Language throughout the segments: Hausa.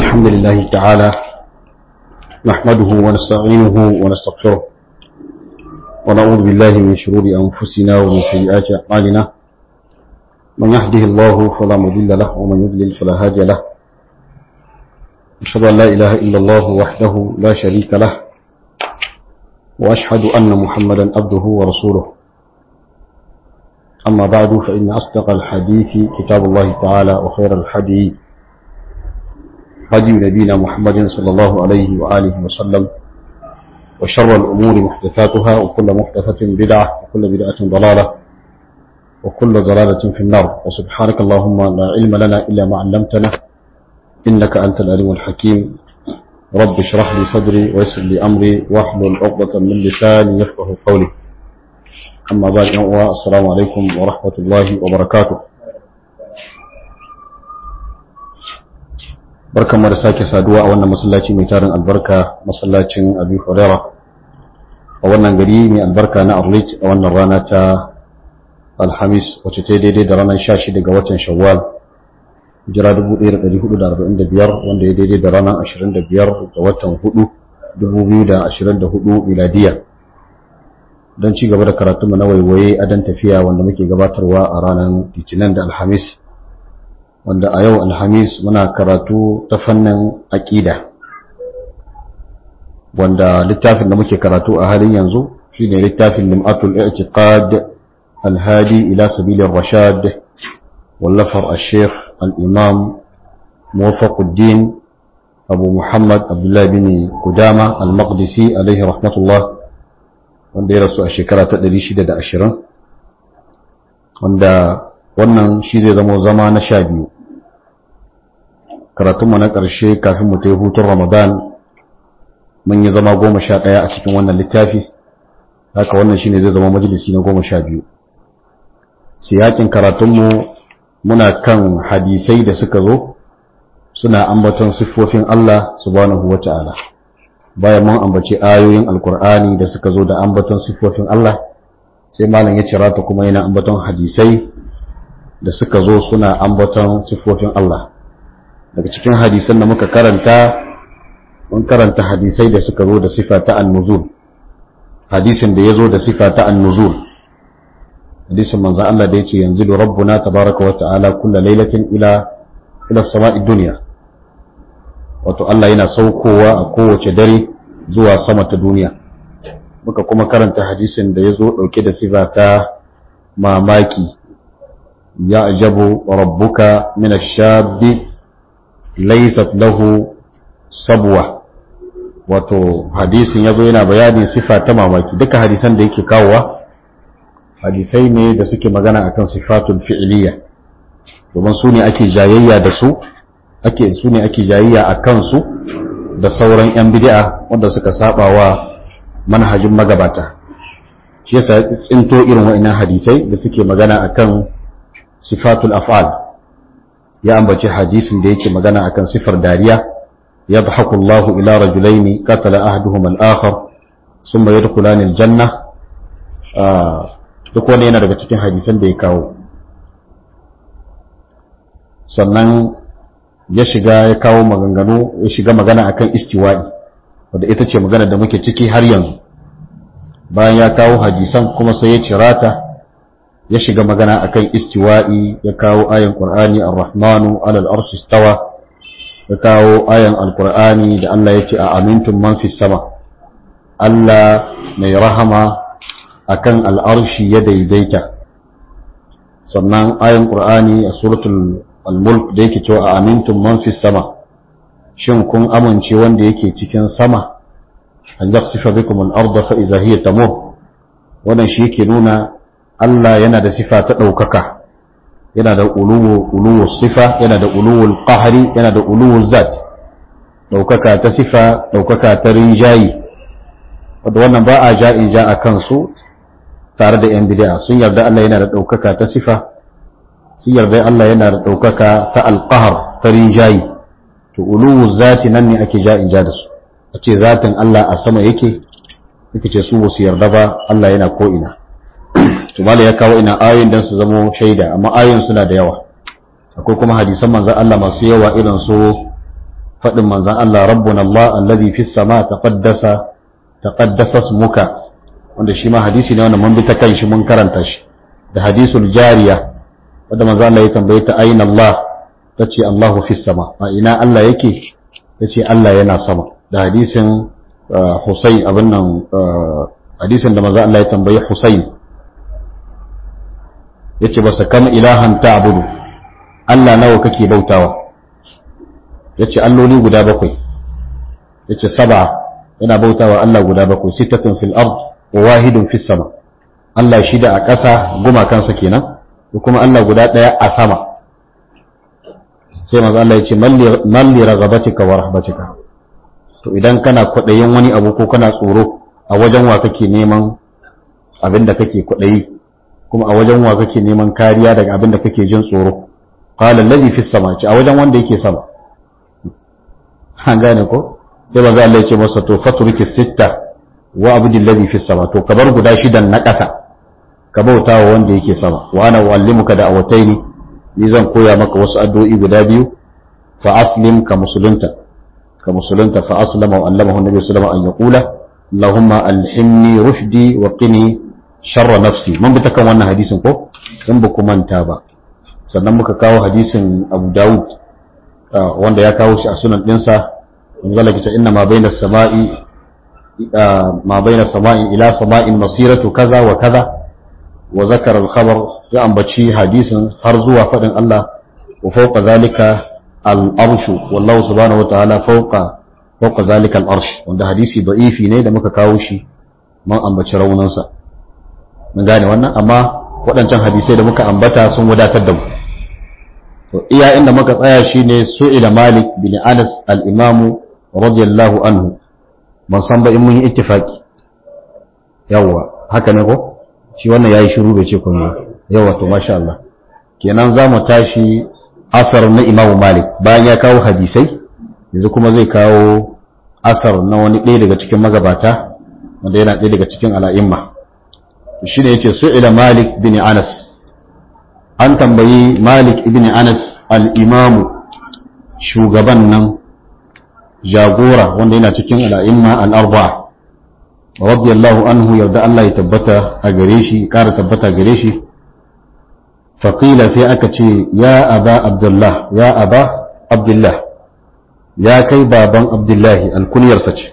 الحمد لله تعالى نحمده ونستعينه ونستغفره ونعوذ بالله من شرور أنفسنا ومن سيئات أعمالنا من يهده الله فلا مضل له ومن يضلل فلا هادي له أشهد أن لا إله إلا الله وحده لا شريك له وأشهد أن محمدا عبده ورسوله أما بعد فإن أصدق الحديث كتاب الله تعالى وخير الحديث هدي نبينا محمد صلى الله عليه وآله وسلم وشر الأمور محدثاتها وكل محدثة بدعة وكل بدعة ضلالة وكل ضلالة في النار وسبحانك اللهم لا علم لنا إلا ما علمتنا إنك أنت العليم الحكيم رب اشرح لي صدري ويسر لي أمري واحلل عقدة من لساني يفقه قولي أما بعد السلام عليكم ورحمة الله وبركاته barkan da sake saduwa a wannan masallaci mai tarin albarka masallacin abu huraira a wannan gari mai albarka na arlit a wannan rana ta alhamis wacce ta daidai da ranar 16 ga watan shawwal jira 1445 wanda ya daidai da ranar 25 ga watan 4 2024 miladiya don ci gaba da karatunmu na waiwaye a dan tafiya wanda muke gabatarwa a ranar litinin da alhamis wanda a yau alhamis muna karatu ta fannin aƙida wanda littafin da muke karatu a halin yanzu shi ne littafin lim'atul i'tiqad alhadi ila sabilin rashad wallafar al-sheikh al-imam muwafaquddin abu muhammad abdullahi bin kudama al-maqdisi alaihi rahmatullah wanda ya rasu a shekara ta 620 wanda wannan shi zai zama zama na sha biyu karatunmu na ƙarshe kafin mu ta yi hutun ramadan mun yi zama goma sha ɗaya a cikin wannan littafi haka wannan shi ne zai zama majalisi na goma sha biyu siyakin karatunmu muna kan hadisai da suka zo suna ambaton siffofin Allah subhanahu wa ta'ala bayan mun ambaci ayoyin alkur'ani da suka zo da ambaton siffofin Allah sai malam ya cira ta kuma yana ambaton hadisai da suka zo suna ambaton siffofin Allah daga cikin hadisan da muka karanta mun karanta hadisai da suka zo da sifa ta annuzul hadisin da ya zo da sifa ta annuzul hadisin manzo Allah da yace yanzu rabbuna tabaraka wa ta'ala kullu lailatin ila ila sama'i dunya wato Allah yana saukowa a kowace dare zuwa sama ta duniya muka kuma karanta hadisin da ya zo dauke da sifa ta mamaki يعجب ربك من الشاب ليست له صبوة wato hadisin yazo yana bayanin sifa ta mamaki duka hadisan da yake kawowa hadisai ne da suke magana akan sifatul fi'liya domin su ne ake jayayya da su ake su ne ake jayayya a kansu da sauran yan bid'a wanda suka saba wa manhajin magabata shi yasa ya tsinto irin wa'annan hadisai da suke magana akan sifatul af'al ya ambaci hadisin da yake magana akan sifar dariya yadhaku Allah ila rajulaini qatala ahaduhuma al-akhar thumma yadkhulani al-janna duk wani yana daga cikin hadisan da ya kawo sannan ya shiga ya kawo maganganu ya shiga magana akan istiwa'i wanda ita ce magana da muke ciki har yanzu bayan ya kawo hadisan kuma sai ya cirata ya shiga magana akan istiwa'i ya kawo ayan qur'ani ar-rahmanu 'alal arshi istawa ya kawo ayan al-qur'ani da Allah yace a amintum man fis sama Allah mai rahama akan al-arshi ya daidaita sannan ayan qur'ani a suratul al-mulk da yake cewa a amintum man fis sama shin kun amince wanda yake cikin sama an yakhsifa bikum al-ardha fa idha hiya tamur wannan shi yake nuna Allah yana da sifa ta ɗaukaka yana da uluwu sifa yana da uluwul ƙahari yana da uluwul zat ɗaukaka ta sifa ɗaukaka ta rinjayi wadda wannan ba a ja'in ja a kansu tare da ‘yan bidiya sun yarda Allah yana da ɗaukaka ta sifa sun yarda Allah yana da ɗaukaka ta alƙahar ta rinjayi to uluwul zati nan ne ake ja'in ja da su a ce zatin Allah a sama yake yake ce su ba su yarda ba Allah yana ko'ina tumala ya kawo ina ayoyin don su zama shaida amma ayoyin suna da yawa akwai kuma hadisan manzan Allah masu yawa irin su faɗin manzan Allah rabbuna Allah alladhi fis sama taqaddasa taqaddasa ismuka wanda shi ma hadisi ne wanda mun bi ta kan shi mun karanta shi da hadisul jariya wanda manzan Allah ya tambaye ta aina Allah tace Allahu fis sama a ina Allah yake tace Allah yana sama da hadisin Husayn abin nan hadisin da manzan Allah ya tambaye Husayn yace basa kam ilahan ta'budu Allah nawa kake bautawa yace alloli guda bakwai yace saba yana bautawa Allah guda bakwai sittatun fil ard wa wahidun fis sama Allah shida a ƙasa gumakansa kenan da kuma Allah guda ɗaya a sama sai manzo Allah yace malli ragabatika wa rahbatika to idan kana kwaɗayin wani abu ko kana tsoro a wajen wa kake neman abin da kake kwaɗayi kuma a wajen wa kake neman kariya daga abin da kake jin tsoro qala alladhi fis sama ce a wajen wanda yake sama an gane ko sai manzo Allah ya ce masa to faturiki sitta wa abdul ladhi fis sama to kabar guda shidan na ƙasa ka bauta wa wanda yake sama wa ana uallimuka da awataini ni zan koya maka wasu addu'o'i guda biyu fa aslim ka musulunta ka musulunta fa aslama wa allamahu annabi sallallahu alaihi wasallam an yaqula allahumma alhimni rushdi wa qini sharra nafsi mun bi ta kan wannan hadisin ko in ba ku manta ba sannan muka kawo hadisin Abu Dawud wanda ya kawo shi a sunan dinsa wanda ke inna ma bayna samai ma bayna samai ila sama'in masiratu kaza wa kaza wa zakara al-khabar ya ambaci hadisin har zuwa fadin Allah wa fawqa zalika al-arshu wallahu subhanahu wa ta'ala fawqa fawqa zalika al-arsh wanda hadisi da'ifi ne da muka kawo shi mun ambaci raunansa mun gane wannan amma waɗancan hadisai da muka ambata sun wadatar da mu to iya inda muka tsaya shine su'ila malik bin anas al-imamu radiyallahu anhu ban san ba in mun yi ittifaki yawa haka ne ko shi wannan yayi shiru bai ce komai yawa to masha Allah kenan za mu tashi asar na imamu malik bayan ya kawo hadisai yanzu kuma zai kawo asar na wani ɗaya daga cikin magabata wanda yana ɗaya daga cikin al'imma shi ne ya ce su'ila malik bin anas an tambayi malik ibn anas al'imamu shugaban nan jagora wanda yana cikin al'imma al'arba'a radiyallahu anhu yarda Allah ya tabbata a gare shi ƙara tabbata gare shi faƙila sai aka ce ya aba abdullah ya aba abdullah ya kai baban abdullahi alkuniyarsa ce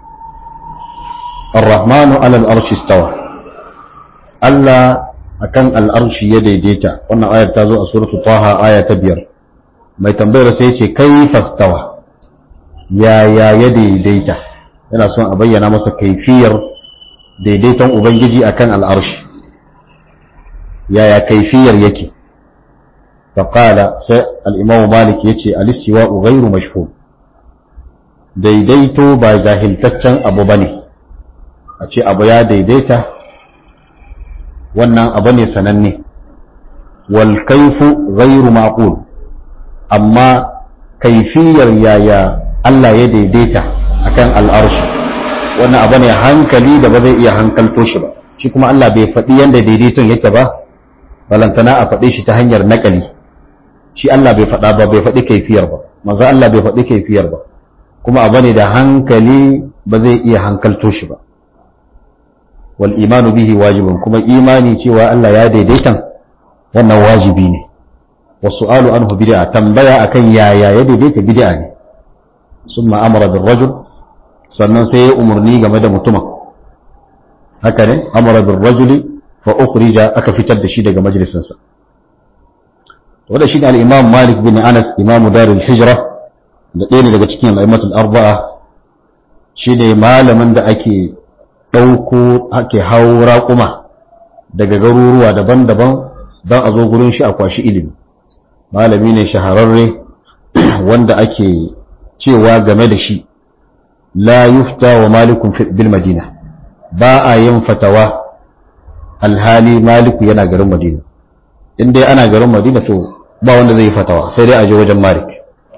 الرحمن على الأرش استوى Allah akan al'arshi ya daidaita wannan ayar ta zo a suratu taha aya ta biyar mai tambayar sai ce kai fastawa yaya ya daidaita yana son a bayyana masa kaifiyar daidaiton ubangiji akan al'arshi yaya kaifiyar yake faƙala sai al'imamu malik ya ce alistiwa ghairu mashhur daidaito ba zahiltaccen abu ba ne a ce abu ya daidaita wannan abu ne sananne wal kaifu ghairu maqul amma kaifiyar yaya Allah ya daidaita akan al'arshi wannan abu ne hankali da ba zai iya hankalto shi ba shi kuma Allah bai faɗi yanda daidaiton yake ba balantana a faɗe shi ta hanyar nakali shi Allah bai faɗa ba bai faɗi kaifiyar ba maza Allah bai faɗi kaifiyar ba kuma abu ne da hankali ba zai iya hankalto shi ba wal imanu bihi wajibun kuma imani cewa Allah ya daidaitan wannan wajibi ne wasu alu anhu bid'a tambaya akan yaya ya daidaita bid'a ne summa amara bil rajul sannan sai ya umarni game da mutumin haka ne amara bil rajuli fa ukhrija aka fitar da shi daga majalisinsa wanda shi ne al-imam malik bin anas imam darul hijra da ɗaya ne daga cikin al'aimatul arba'a shi ne malamin da ake ɗauko ake hau raƙuma daga garuruwa daban-daban don a zo gurin shi a kwashi ilimi malami ne shahararre wanda ake cewa game da shi la yufta wa malikun bil madina ba a yin fatawa alhali maliku yana garin madina in dai ana garin madina to ba wanda zai yi fatawa sai dai a je wajen malik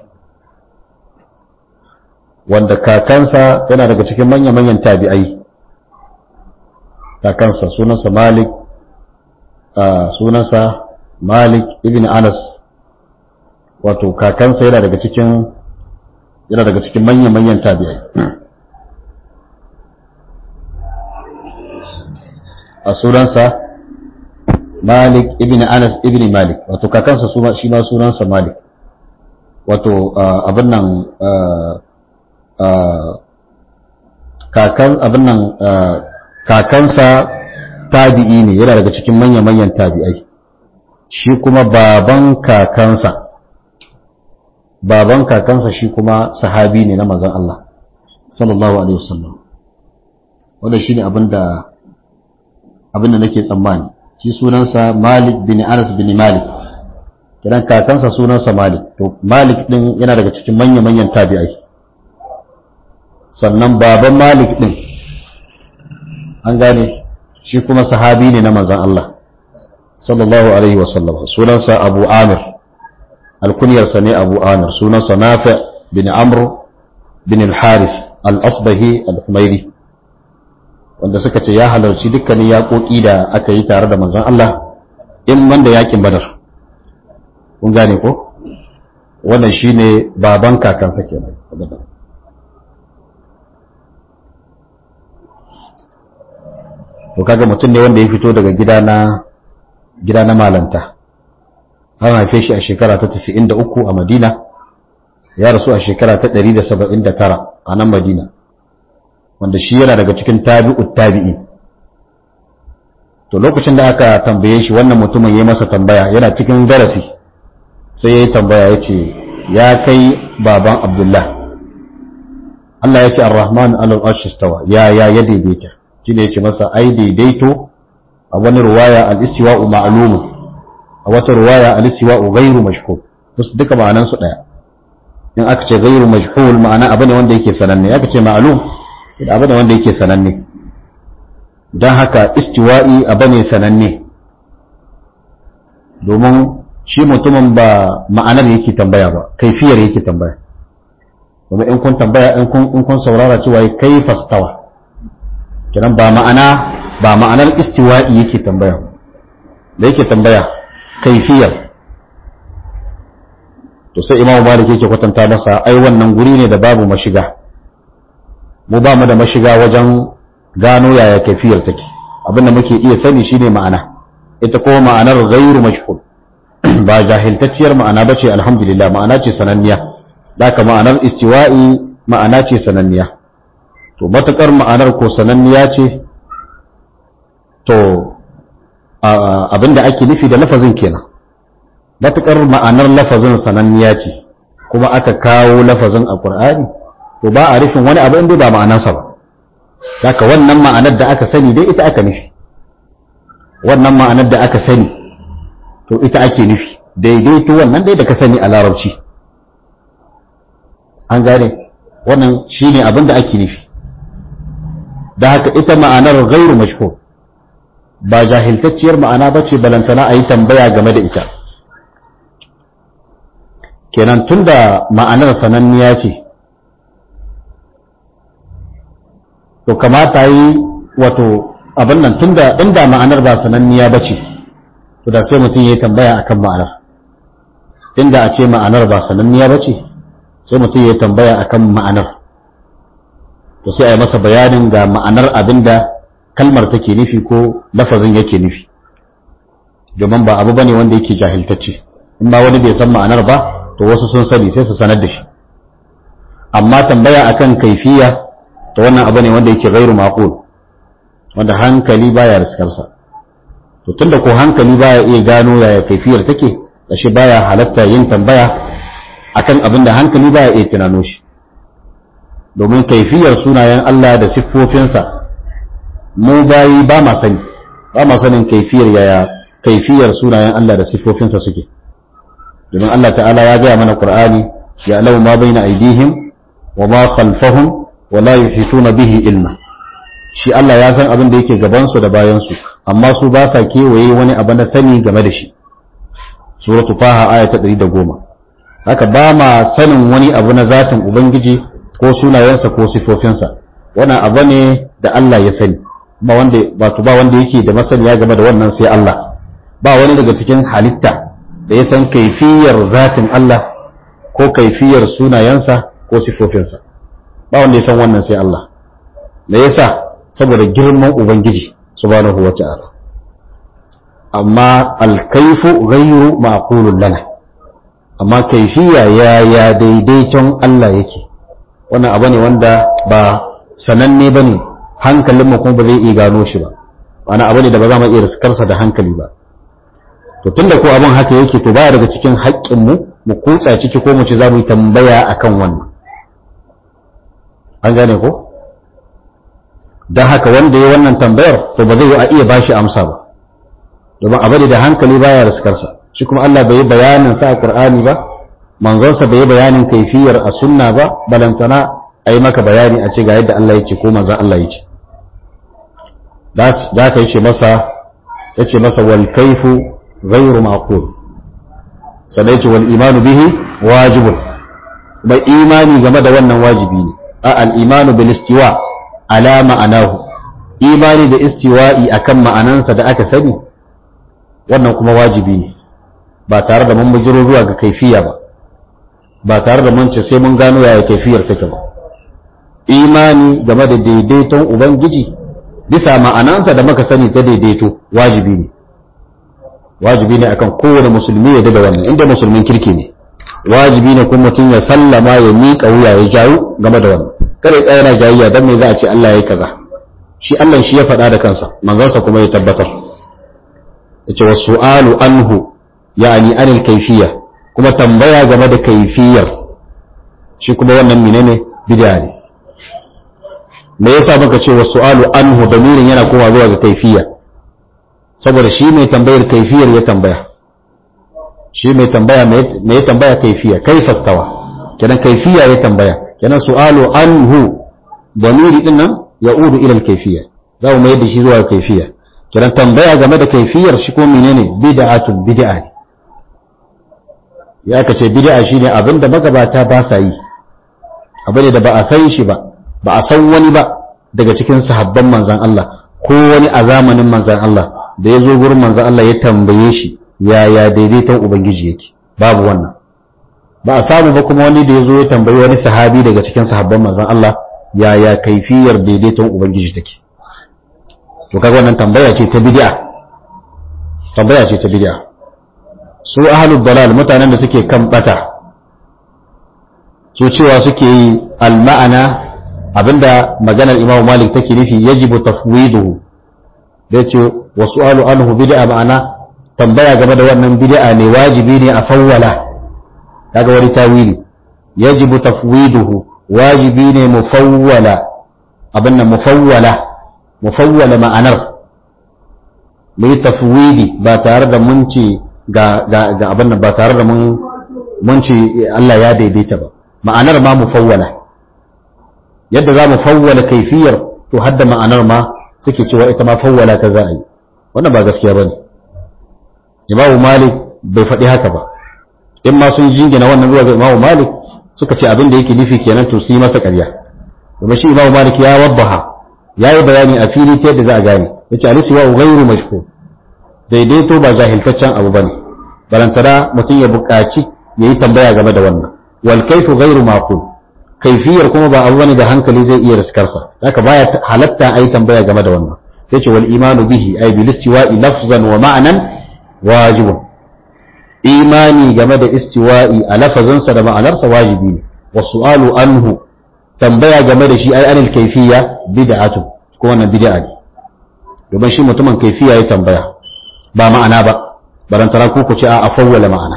wanda kakansa yana daga cikin manya-manyan tabi'ai kakansa sunansa malik sunansa malik ibn anas wato kakansa yana daga cikin yana daga cikin manyan-manyan tabi'ai a sunansa malik ibn anas ibn malik wato kakansa shi ma sunansa malik wato abin nan kakan abin nan kakansa tabi'i ne yana daga cikin manya-manyan tabi'ai shi kuma baban kakansa baban kakansa shi kuma sahabi ne na mazan Allah sallallahu alaihi wasallam wanda shine abinda abinda nake tsammani shi sunansa Malik bin Anas bin Malik kiran kakansa sunansa Malik to Malik din yana daga cikin manya-manyan tabi'ai sannan baban Malik din an gane shi kuma sahabi ne na manzan Allah sallallahu alaihi wasallam sunansa Abu Amir alkunyarsa ne Abu Amir sunansa Nafi bin Amr bin al-Haris al-Asbahi al-Humairi wanda suka ce ya halarci dukkanin yaƙoƙi da aka yi tare da manzan Allah in wanda yakin Badar kun gane ko wannan shine baban kakansa kenan to kaga mutum ne wanda ya fito daga gida na gida na malanta an haife shi a shekara ta 93 a Madina ya rasu a shekara ta 179 a nan Madina wanda shi yana daga cikin tabi'ut tabi'i to lokacin da aka tambaye shi wannan mutumin ya masa tambaya yana cikin darasi sai ya yi tambaya ya ce ya kai baban Abdullah Allah ya ce ar-Rahman al-Arsh istawa ya ya ya daidaita shi ne ya ce masa ai daidaito a wani ruwaya al-istiwa'u ma'lum a wata ruwaya al-istiwa'u ghairu mashhur wasu duka ma'anan su daya in aka ce ghairu mashhur ma'ana abu ne wanda yake sananne aka ce ma'lum abu ne wanda yake sananne dan haka istiwa'i abu ne sananne domin shi mutumin ba ma'anar yake tambaya ba kaifiyar yake tambaya kuma in kun tambaya in kun saurara cewa kaifa stawa kiran ba ma'ana ba ma'anar istiwa'i yake tambaya da yake tambaya kaifiyar to sai imamu malik yake kwatanta masa ai wannan guri ne da babu mashiga mu ba mu da mashiga wajen gano yaya kaifiyar take abinda muke iya sani shine ma'ana ita kuma ma'anar ghairu mashhur ba jahiltacciyar ma'ana bace alhamdulillah ma'ana ce sananniya daka ma'anar istiwa'i ma'ana ce sananniya to matakar ma'anar ko sananniya ce to abinda ake nufi da lafazin kenan matukar ma'anar lafazin sananniya ce kuma aka kawo lafazin a ƙur'ani to ba a rufin wani abu inda ba ma'anarsa ba haka wannan ma'anar da aka sani dai ita aka nufi wannan ma'anar da aka sani to ita ake nufi daidaito wannan dai da ka sani a larabci an gane wannan shine abin da ake nufi da haka ita ma'anar gairu mashhur ba jahiltacciyar ma'ana ba ce balantana a yi tambaya game da ita kenan tun da ma'anar sananniya ce to kamata yi wato abin nan tun da inda ma'anar ba sananniya ba ce to da sai mutum ya yi tambaya akan ma'anar inda a ce ma'anar ba sananniya ba ce sai mutum ya yi tambaya akan ma'anar to sai a yi masa bayanin ga ma'anar abin da kalmar take nufi ko lafazin yake nufi domin ba abu bane wanda yake jahiltacce in ba wani bai san ma'anar ba to wasu sun sani sai su sanar da shi amma tambaya akan kaifiya to wannan abu ne wanda yake gairu maqul wanda hankali baya riskarsa to tunda ko hankali baya iya gano yaya kaifiyar take shi baya halatta yin tambaya akan abin da hankali baya iya tunano shi domin kaifiyar sunayen Allah da siffofinsa mu bayi ba ma sani ba ma sanin kaifiyar yaya kaifiyar sunayen Allah da siffofinsa suke domin Allah ta'ala ya gaya mana Qur'ani ya lau ma baina aidihim wa ma khalfahum wa la yuhituna bihi ilma shi Allah ya san abin da yake gaban su da bayan su amma su ba sa kewaye wani abu na sani game da shi suratu faha aya ta 110 haka ba ma sanin wani abu na zatin ubangiji ko sunayensa ko sifofinsa wannan abu ne da Allah ya sani ba wanda wato ba wanda yake da masaniya game da wannan sai Allah ba wani daga cikin halitta da ya san kaifiyar zatin Allah ko kaifiyar sunayensa ko sifofinsa ba wanda ya san wannan sai Allah me yasa saboda girman ubangiji subhanahu wata'ala amma alkaifu ghayru ma'qulun lana amma kaifiya ya ya daidaiton Allah yake wannan abu ne wanda ba sananne bane hankalinmu kuma ba zai iya gano shi ba wani abu ne da ba za mu iya riskarsa da hankali ba to tunda ko abin haka yake to baya daga cikin haƙƙinmu mu kutsa ciki ko mu ci za mu yi tambaya akan wannan an gane ko don haka wanda ya wannan tambayar to ba zai yi a iya bashi amsa ba domin abu da hankali baya riskarsa shi kuma Allah bai yi bayanin sa a Qur'ani ba manzonsa bai yi bayanin kaifiyar a sunna ba balantana a yi maka bayani a ce ga yadda Allah ya ce ko manzon Allah ya ce za ka yi ce masa ya ce masa wal kaifu ghairu maqul sannan ya ce wal imanu bihi wajibun kuma imani game da wannan wajibi ne a al imanu bil istiwa ala ma'anahu imani da istiwa'i akan ma'anansa da aka sani wannan kuma wajibi ne ba tare da mun bujiro zuwa ga kaifiya ba ba tare da mun ce sai mun gano yaya kaifiyar take ba imani game da daidaiton ubangiji bisa ma'anansa da muka sani ta daidaito wajibi ne wajibi ne akan kowane musulmi ya da wannan inda musulmin kirki ne wajibi ne kuma mutum ya sallama ya miƙa wuya ya jawo game da wannan kare tsaya na jayayya dan me za a ce Allah yayi kaza shi Allah shi ya faɗa da kansa manzansa kuma ya tabbatar yace wasu'alu anhu yani anil kayfiyya kuma tambaya game da kayfiyar shi kuma wannan menene bid'a ne me yasa muka ce wasu'alu anhu damirin yana kowa zuwa ga kayfiyya saboda shi mai tambayar kayfiyar ya tambaya shi mai tambaya me ya tambaya kayfiyya kaifa stawa kenan kayfiyya ya tambaya kenan su'alu anhu damiri din nan ya'udu ila al-kayfiyya za mu mai da shi zuwa kayfiyya kiran tambaya game da kaifiyar shi ko menene bid'atun bid'a ne ya kace bid'a shine abin da magabata ba sa yi abin da ba a san shi ba ba a san wani ba daga cikin sahabban manzon Allah ko wani a zamanin manzon Allah da ya zo gurin manzon Allah ya tambaye shi yaya daidaiton ubangiji yake babu wannan ba a samu ba kuma wani da ya zo ya tambayi wani sahabi daga cikin sahabban manzon Allah yaya kaifiyar daidaiton ubangiji take to kaga wannan tambaya ce ta bid'a tambaya ce ta bid'a su ahlud dalal mutanen da suke kan bata su cewa suke yi al-ma'ana abinda maganar Imam Malik take nufi yajibu tafwiduhu da yace wa su'alu anhu bid'a ma'ana tambaya game da wannan bid'a ne wajibi ne a fawwala kaga wani tawili yajibu tafwiduhu wajibi ne mufawwala abinda mufawwala mufawwala ma'anar mu yi tafwidi ba tare da mun ce ga ga ga abin nan ba tare da mun mun ce Allah ya daidaita ba ma'anar ma mufawwala yadda za mu fawwala kaifiyar to hadda ma'anar ma suke cewa ita ma fawwala ta za a yi wannan ba gaskiya bane Imam Malik bai faɗi haka ba in ma sun jingina wannan zuwa ga Imam Malik suka ce abin da yake nufi kenan to su yi masa ƙarya domin shi Imam Malik ya wabbaha ya yi bayani a fili ta yadda za a gane ya ce alisi wa gairu mashko daidaito ba jahiltaccen abu bane barantana mutum ya buƙaci ya yi tambaya game da wannan wal kaifu gairu maqul kaifiyar kuma ba abu bane da hankali zai iya riskarsa haka baya halatta a yi tambaya game da wannan sai ce wal imanu bihi ay bil istiwa'i lafzan wa ma'nan wajibun imani game da istiwa'i a lafazinsa da ma'anarsa wajibi ne wa su'alu anhu tambaya game da shi ai anil kaifiya bid'atu ko wannan bid'a ne domin shi mutumin kaifiya ya tambaya ba ma'ana ba barantara ku ku ce a afawwala ma'ana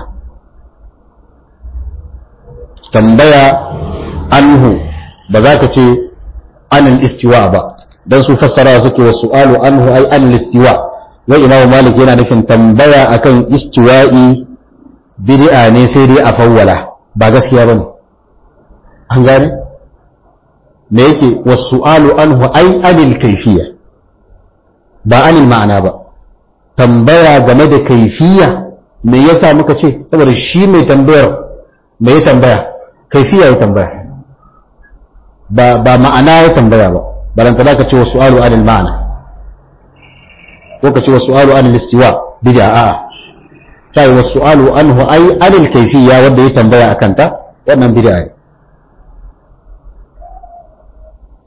tambaya anhu ba za ka ce anil istiwa ba dan su fassara suke wa su'alu anhu ai anil istiwa wai imamu malik yana nufin tambaya akan istiwa'i bid'a ne sai dai a fawwala ba gaskiya bane an gane me yake wasu'alu anhu ai anil kaifiya ba anil ma'ana ba tambaya game da kaifiya me yasa muka ce saboda shi mai tambayar me ya tambaya kaifiya ya tambaya ba ba ma'ana ya tambaya ba baranta da ka ce wasu'alu anil ma'ana ko ka ce wasu'alu anil istiwa bid'a a'a ta yi wasu'alu anhu ai anil kaifiya wanda ya tambaya akan ta wannan bid'a ne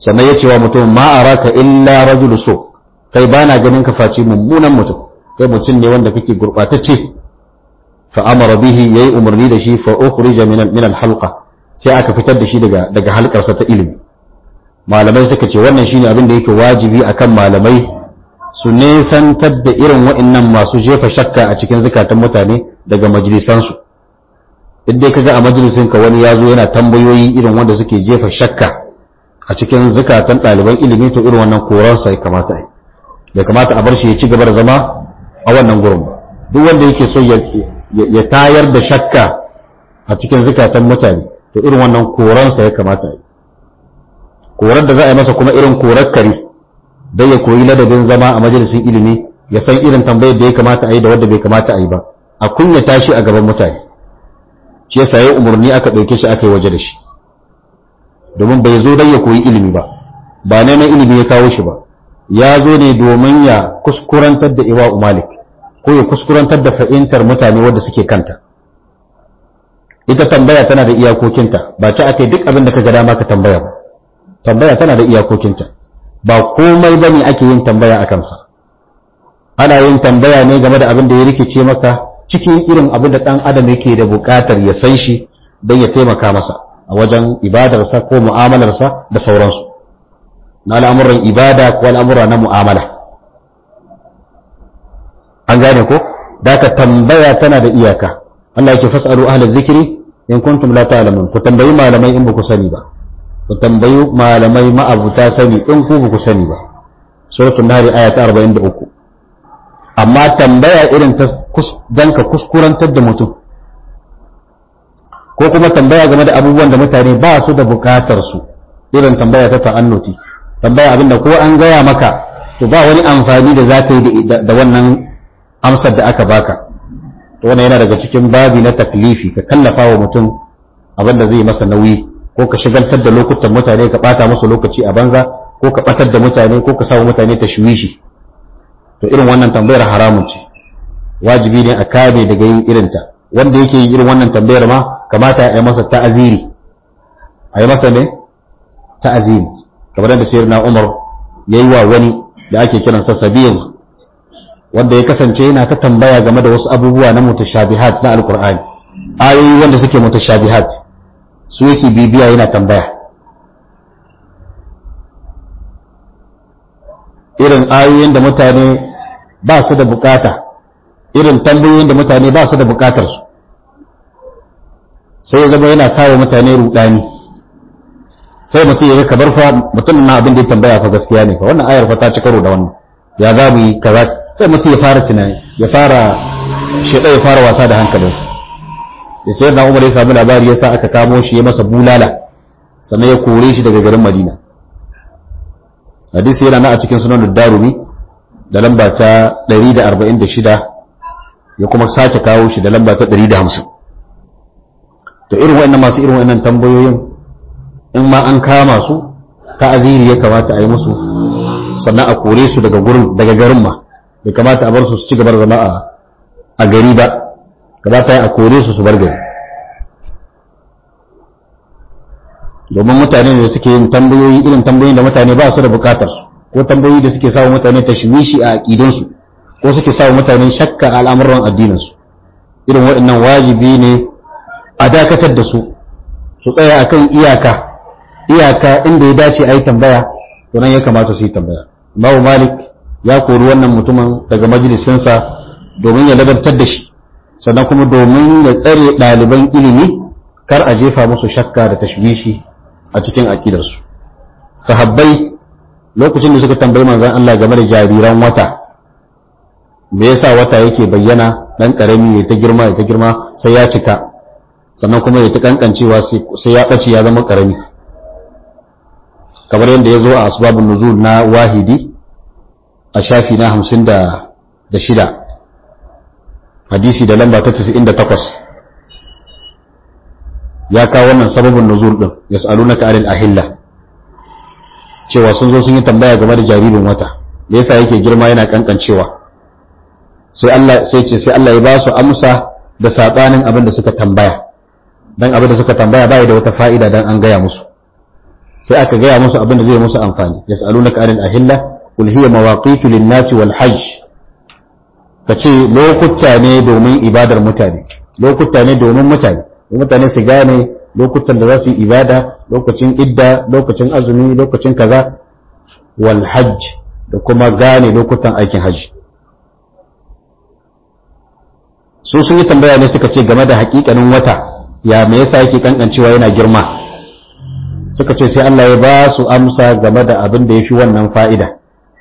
sannan ya ce wa mutum ma araka illa rajulu so kai bana ganin ka face mummunan mutum kai mutum ne wanda kake gurbatacce fa amara bihi yayi umarni da shi fa ukhrija min min al-halqa sai aka fitar da shi daga daga halkarsa ta ilimi malamai suka ce wannan shine abin da yake wajibi akan malamai su nesantar da irin wa'annan masu jefa shakka a cikin zukatan mutane daga majalisansu dai kaga a majalisin ka wani yazo yana tambayoyi irin wanda suke jefa shakka a cikin zukatan ɗaliban ilimi to irin wannan koransa ya kamata a yi bai kamata a bar shi ya ci gaba da zama a wannan gurin ba duk wanda yake so ya tayar da shakka a cikin zukatan mutane to irin wannan koransa ya kamata a yi korar da za a yi masa kuma irin korar kare dai ya koyi ladabin zama a majalisin ilimi ya san irin tambayar da ya kamata a yi da wadda bai kamata a yi ba a kunya tashi a gaban mutane shi yasa yayin umarni aka ɗauke shi aka yi waje da shi domin bai zo dai ya koyi ilimi ba ba neman ilimi ya kawo shi ba ya zo ne domin ya kuskurantar da iwa malik ko ya kuskurantar da fahimtar mutane wadda suke kanta ita tambaya tana da iyakokinta ba ci aka yi duk abin da ka ga dama ka tambaya ba tambaya tana da iyakokinta ba komai bane ake yin tambaya a kansa ana yin tambaya ne game da abin da ya rikice maka cikin irin abin da ɗan adam yake da buƙatar ya san shi don ya taimaka masa a wajen ibadarsa ko mu'amalarsa da sauransu na al'amuran ibada ko al'amura na mu'amala an gane ko da ka tambaya tana da iyaka Allah ya ce fas'alu ahlal zikri in kuntum la ta'lamun ku tambayi malamai in ba ku sani ba ku tambayi malamai ma'abuta sani in ku ba ku sani ba suratul nahl aya ta 43 amma tambaya irin ta dan ka kuskurantar da mutum ko kuma tambaya game da abubuwan da mutane ba su da bukatar su irin tambaya ta ta'annuti tambaya abinda ko an gaya maka to ba wani amfani da za ka yi da wannan amsar da aka baka to wannan yana daga cikin babi na taklifi ka kallafa wa mutum abin da zai masa nauyi ko ka shigaltar da lokutan mutane ka bata musu lokaci a banza ko ka batar da mutane ko ka sa mutane tashwishi to irin wannan tambayar haramun ce wajibi ne a kame daga yin irinta wanda yake yin irin wannan tambayar ma kamata a yi masa ta'aziri a yi masa ne ta'aziri kamar da sayyidina Umar yayi wa wani da ake kiransa Sabil wanda ya kasance yana ta tambaya game da wasu abubuwa na mutashabihat na alkur'ani ayoyi wanda suke mutashabihat su yake bibiya yana tambaya irin ayoyin da mutane ba su da bukata irin tambayoyin da mutane ba su da bukatar su sai ya zama yana sawa mutane rudani sai mutum ya kabar fa mutum na abin da ya tambaya fa gaskiya ne fa wannan ayar fa ta ci karo da wannan ya za mu yi kaza sai mutum ya fara tunani ya fara shida ya fara wasa da hankalinsa da sai na umar ya sami labari ya sa aka kamo shi ya masa bulala sannan ya kore shi daga garin madina hadisi yana na a cikin sunan darumi da lamba ta 146 ya kuma sake kawo shi da lamba ta 150 to irin wa'annan masu irin wa'annan tambayoyin in ma an kama su ta aziri ya kamata a yi musu sannan a kore su daga gurin daga garin ma bai kamata a bar su su ci gaba da zama a gari ba kamata ya a kore su su bar gari domin mutane ne suke yin tambayoyi irin tambayoyin da mutane ba su da bukatar su ko tambayoyi da suke sawa mutane tashwishi a aqidansu ko suke sawa mutane shakka a al'amuran addinin su irin waɗannan wajibi ne a dakatar da su su tsaya akan iyaka iyaka inda ya dace a yi tambaya to nan ya kamata su yi tambaya Imam Malik ya kori wannan mutumin daga majalisinsa domin ya labantar da shi sannan kuma domin ya tsare ɗaliban ilimi kar a jefa musu shakka da tashwishi a cikin aƙidarsu sahabbai lokacin da suka tambayi manzon Allah game da jariran wata me yasa wata yake bayyana dan karami ya ta girma ya ta girma sai ya cika sannan kuma ya ta kankancewa sai ya ɓace ya zama karami kamar yadda ya zo a asbabun nuzul na wahidi a shafi na hamsin da shida hadisi da lamba ta takwas ya kawo wannan sababin nuzul din yas'alunaka anil ahilla cewa sun zo sun yi tambaya game da jaririn wata da yasa yake girma yana kankancewa sai Allah sai ce sai Allah ya ba su amsa da sabanin abin da suka tambaya dan abin da suka tambaya bai da wata fa'ida dan an gaya musu sai aka gaya musu abin da zai musu amfani yas'alunaka anil ahilla qul hiya mawaqitu lin-nasi wal hajj kace lokuta ne domin ibadar mutane lokuta ne domin mutane mutane su gane lokutan da za su yi ibada lokacin idda lokacin azumi lokacin kaza wal hajj da kuma gane lokutan aikin hajji su sun yi tambaya ne suka ce game da hakikanin wata ya me yasa yake kankancewa yana girma suka ce sai Allah ya ba su amsa game da abin da ya fi wannan fa'ida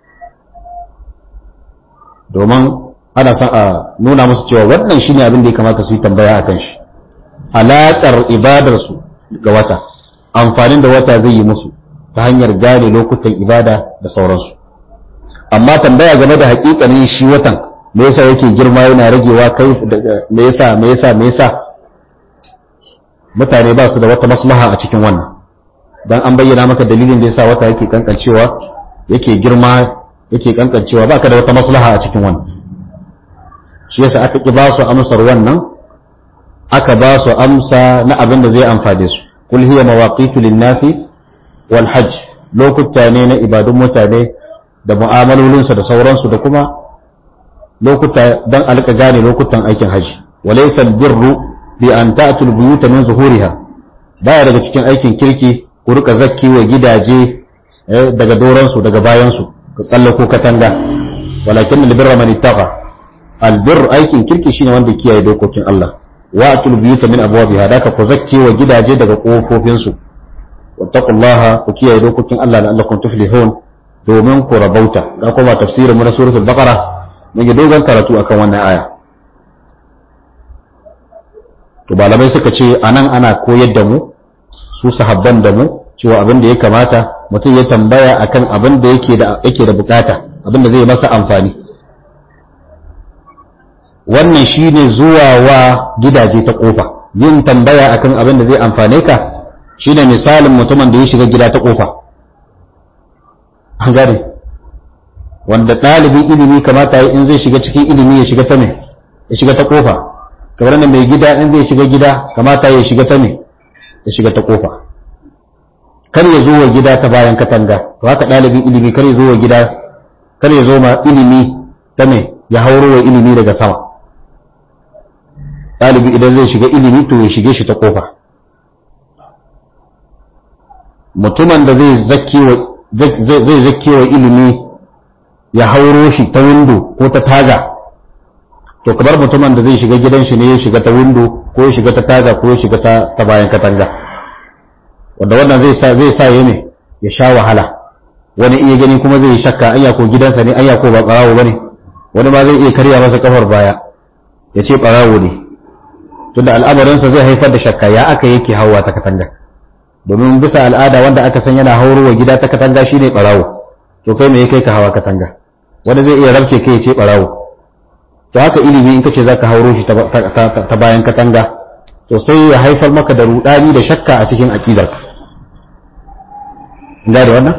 domin ana son a nuna musu cewa wannan shine abin da ya kamata su yi tambaya a kan shi alaƙar ibadarsu ga wata amfanin da wata zai yi musu ta hanyar gane lokutan ibada da sauransu amma tambaya game da haƙiƙanin shi watan me yasa yake girma yana ragewa kai me yasa me yasa me yasa mutane ba su da wata maslaha a cikin wannan dan an bayyana maka dalilin da yasa wata yake kankancewa yake girma yake kankancewa baka da wata maslaha a cikin wannan shi yasa aka ki ba su amsar wannan aka ba su amsa na abin da zai amfane su kul hiya mawaqitu lin-nasi wal hajj lokuta ne na ibadun mutane da mu'amalolinsu da sauransu da kuma lokuta dan alka gane lokutan aikin haji walaysa albirru bi an ta'tul buyuta min zuhuriha baya daga cikin aikin kirki ku rika zakki wa gidaje daga doransu daga bayansu ka tsallako katanga walakin albirra man ittaqa albir aikin kirki shine wanda kiyaye dokokin Allah wa atul buyuta min abwabiha daka ku zakki wa gidaje daga kofofin su wattaqullaha ku kiyaye dokokin Allah la'allakum tuflihun domin ku rabauta ga kuma tafsirin mu na suratul baqara mun yi dogon karatu akan wannan aya to malamai suka ce anan ana koyar da mu su sahabban da mu cewa abin da ya kamata mutum ya tambaya akan abin da yake da yake da bukata abin da zai masa amfani wannan shine zuwa wa gidaje ta kofa yin tambaya akan abin da zai amfane ka shine misalin mutumin da ya shiga gida ta kofa an gane wanda ɗalibin ilimi kamata in zai shiga cikin ilimi ya shiga ta me ya shiga ta kofa kamar da mai gida in zai shiga gida kamata ya shiga ta me ya shiga ta kofa kar ya zo wa gida ta bayan katanga to haka ɗalibin ilimi kar ya zo wa gida kar ya zo ma ilimi ta me ya hauro wa ilimi daga sama ɗalibi idan zai shiga ilimi to ya shige shi ta kofa mutumin da zai zaki wa ilimi ya hauro shi ta windo ko ta taga to kamar mutumin da zai shiga gidan shi ne ya shiga ta windo ko ya shiga ta taga ko ya shiga ta bayan katanga wanda wannan zai sa zai sa ya ne ya sha wahala wani iya gani kuma zai shakka anya ko gidansa ne anya ko ba barawo bane wani ma zai iya karya masa kafar baya ya ce barawo ne tunda al'amarinsa zai haifar da shakka ya aka yake hawa ta katanga domin bisa al'ada wanda aka san yana haurowa gida ta katanga shine barawo to kai me kai ka hawa katanga wanda zai iya rabke kai ya ce barawo to haka ilimi in kace zaka hauro shi ta bayan katanga to sai ya haifar maka da rudani da shakka a cikin aqidarka da wannan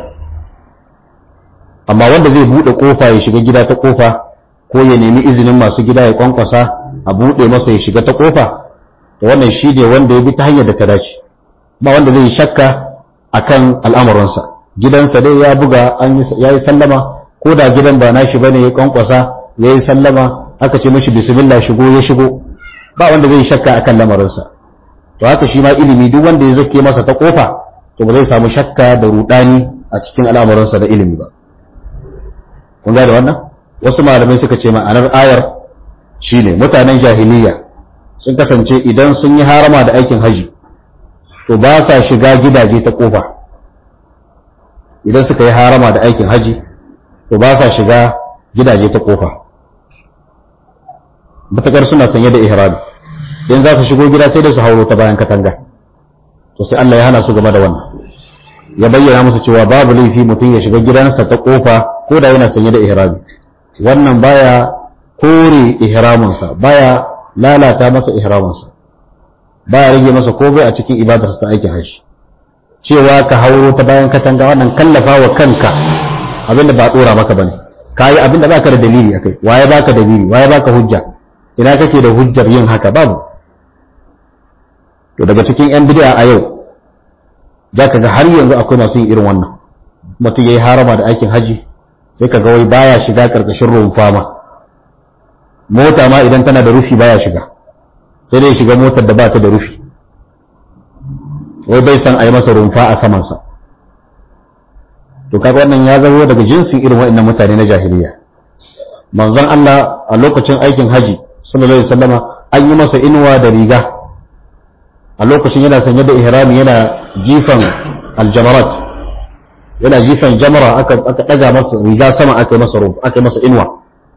amma wanda zai bude kofa ya shiga gida ta kofa ko ya nemi izinin masu gida ya kwankwasa a bude masa ya shiga ta kofa to wannan shi ne wanda ya bi ta hanyar da ta dace ba wanda zai shakka akan al'amuransa gidansa dai ya buga ya yi sallama ko da gidan ba nashi bane ya kwankwasa ya yi sallama aka ce mashi bismillah shigo ya shigo ba wanda zai shakka akan lamarinsa to haka shi ma ilimi duk wanda ya zake masa ta kofa to ba zai samu shakka da rudani a cikin al'amuransa da ilimi ba kun ga da wannan wasu malamai suka ce ma'anar ayar shine mutanen jahiliya sun kasance idan sun yi harama da aikin haji to ba sa shiga gidaje ta kofa idan suka yi harama da aikin haji to ba sa shiga gidaje ta kofa matakar suna sanye da ihrami in za su shigo gida sai da su hauro ta bayan katanga to sai Allah ya hana su game da wannan ya bayyana musu cewa babu laifi mutum ya shiga gidansa ta kofa ko da yana sanye da ihrami wannan baya kore ihraminsa baya lalata masa ihraminsa baya rage masa komai a cikin ibadarsa ta aikin hajji cewa ka hauro ta bayan katanga wannan kallafa wa kanka abinda ba dora maka bane kayi abinda baka da dalili akai waye baka dalili waye baka hujja ina kake da hujjar yin haka babu to daga cikin yan bid'a a yau za ka ga har yanzu akwai masu yin irin wannan mutum ya yi harama da aikin haji sai ka ga wai baya shiga ƙarƙashin rumfa ma mota ma idan tana da rufi baya shiga sai dai shiga motar da ba ta da rufi wai bai san a yi masa rumfa a samansa to kaga wannan ya zama daga jinsin irin waɗannan mutane na jahiliya manzon Allah a lokacin aikin haji sallallahu alaihi wasallama an yi masa inuwa da riga a lokacin yana sanye da ihrami yana jifan aljamarat yana jifan jamara aka aka daga masa riga sama aka yi masa rumfa aka yi masa inuwa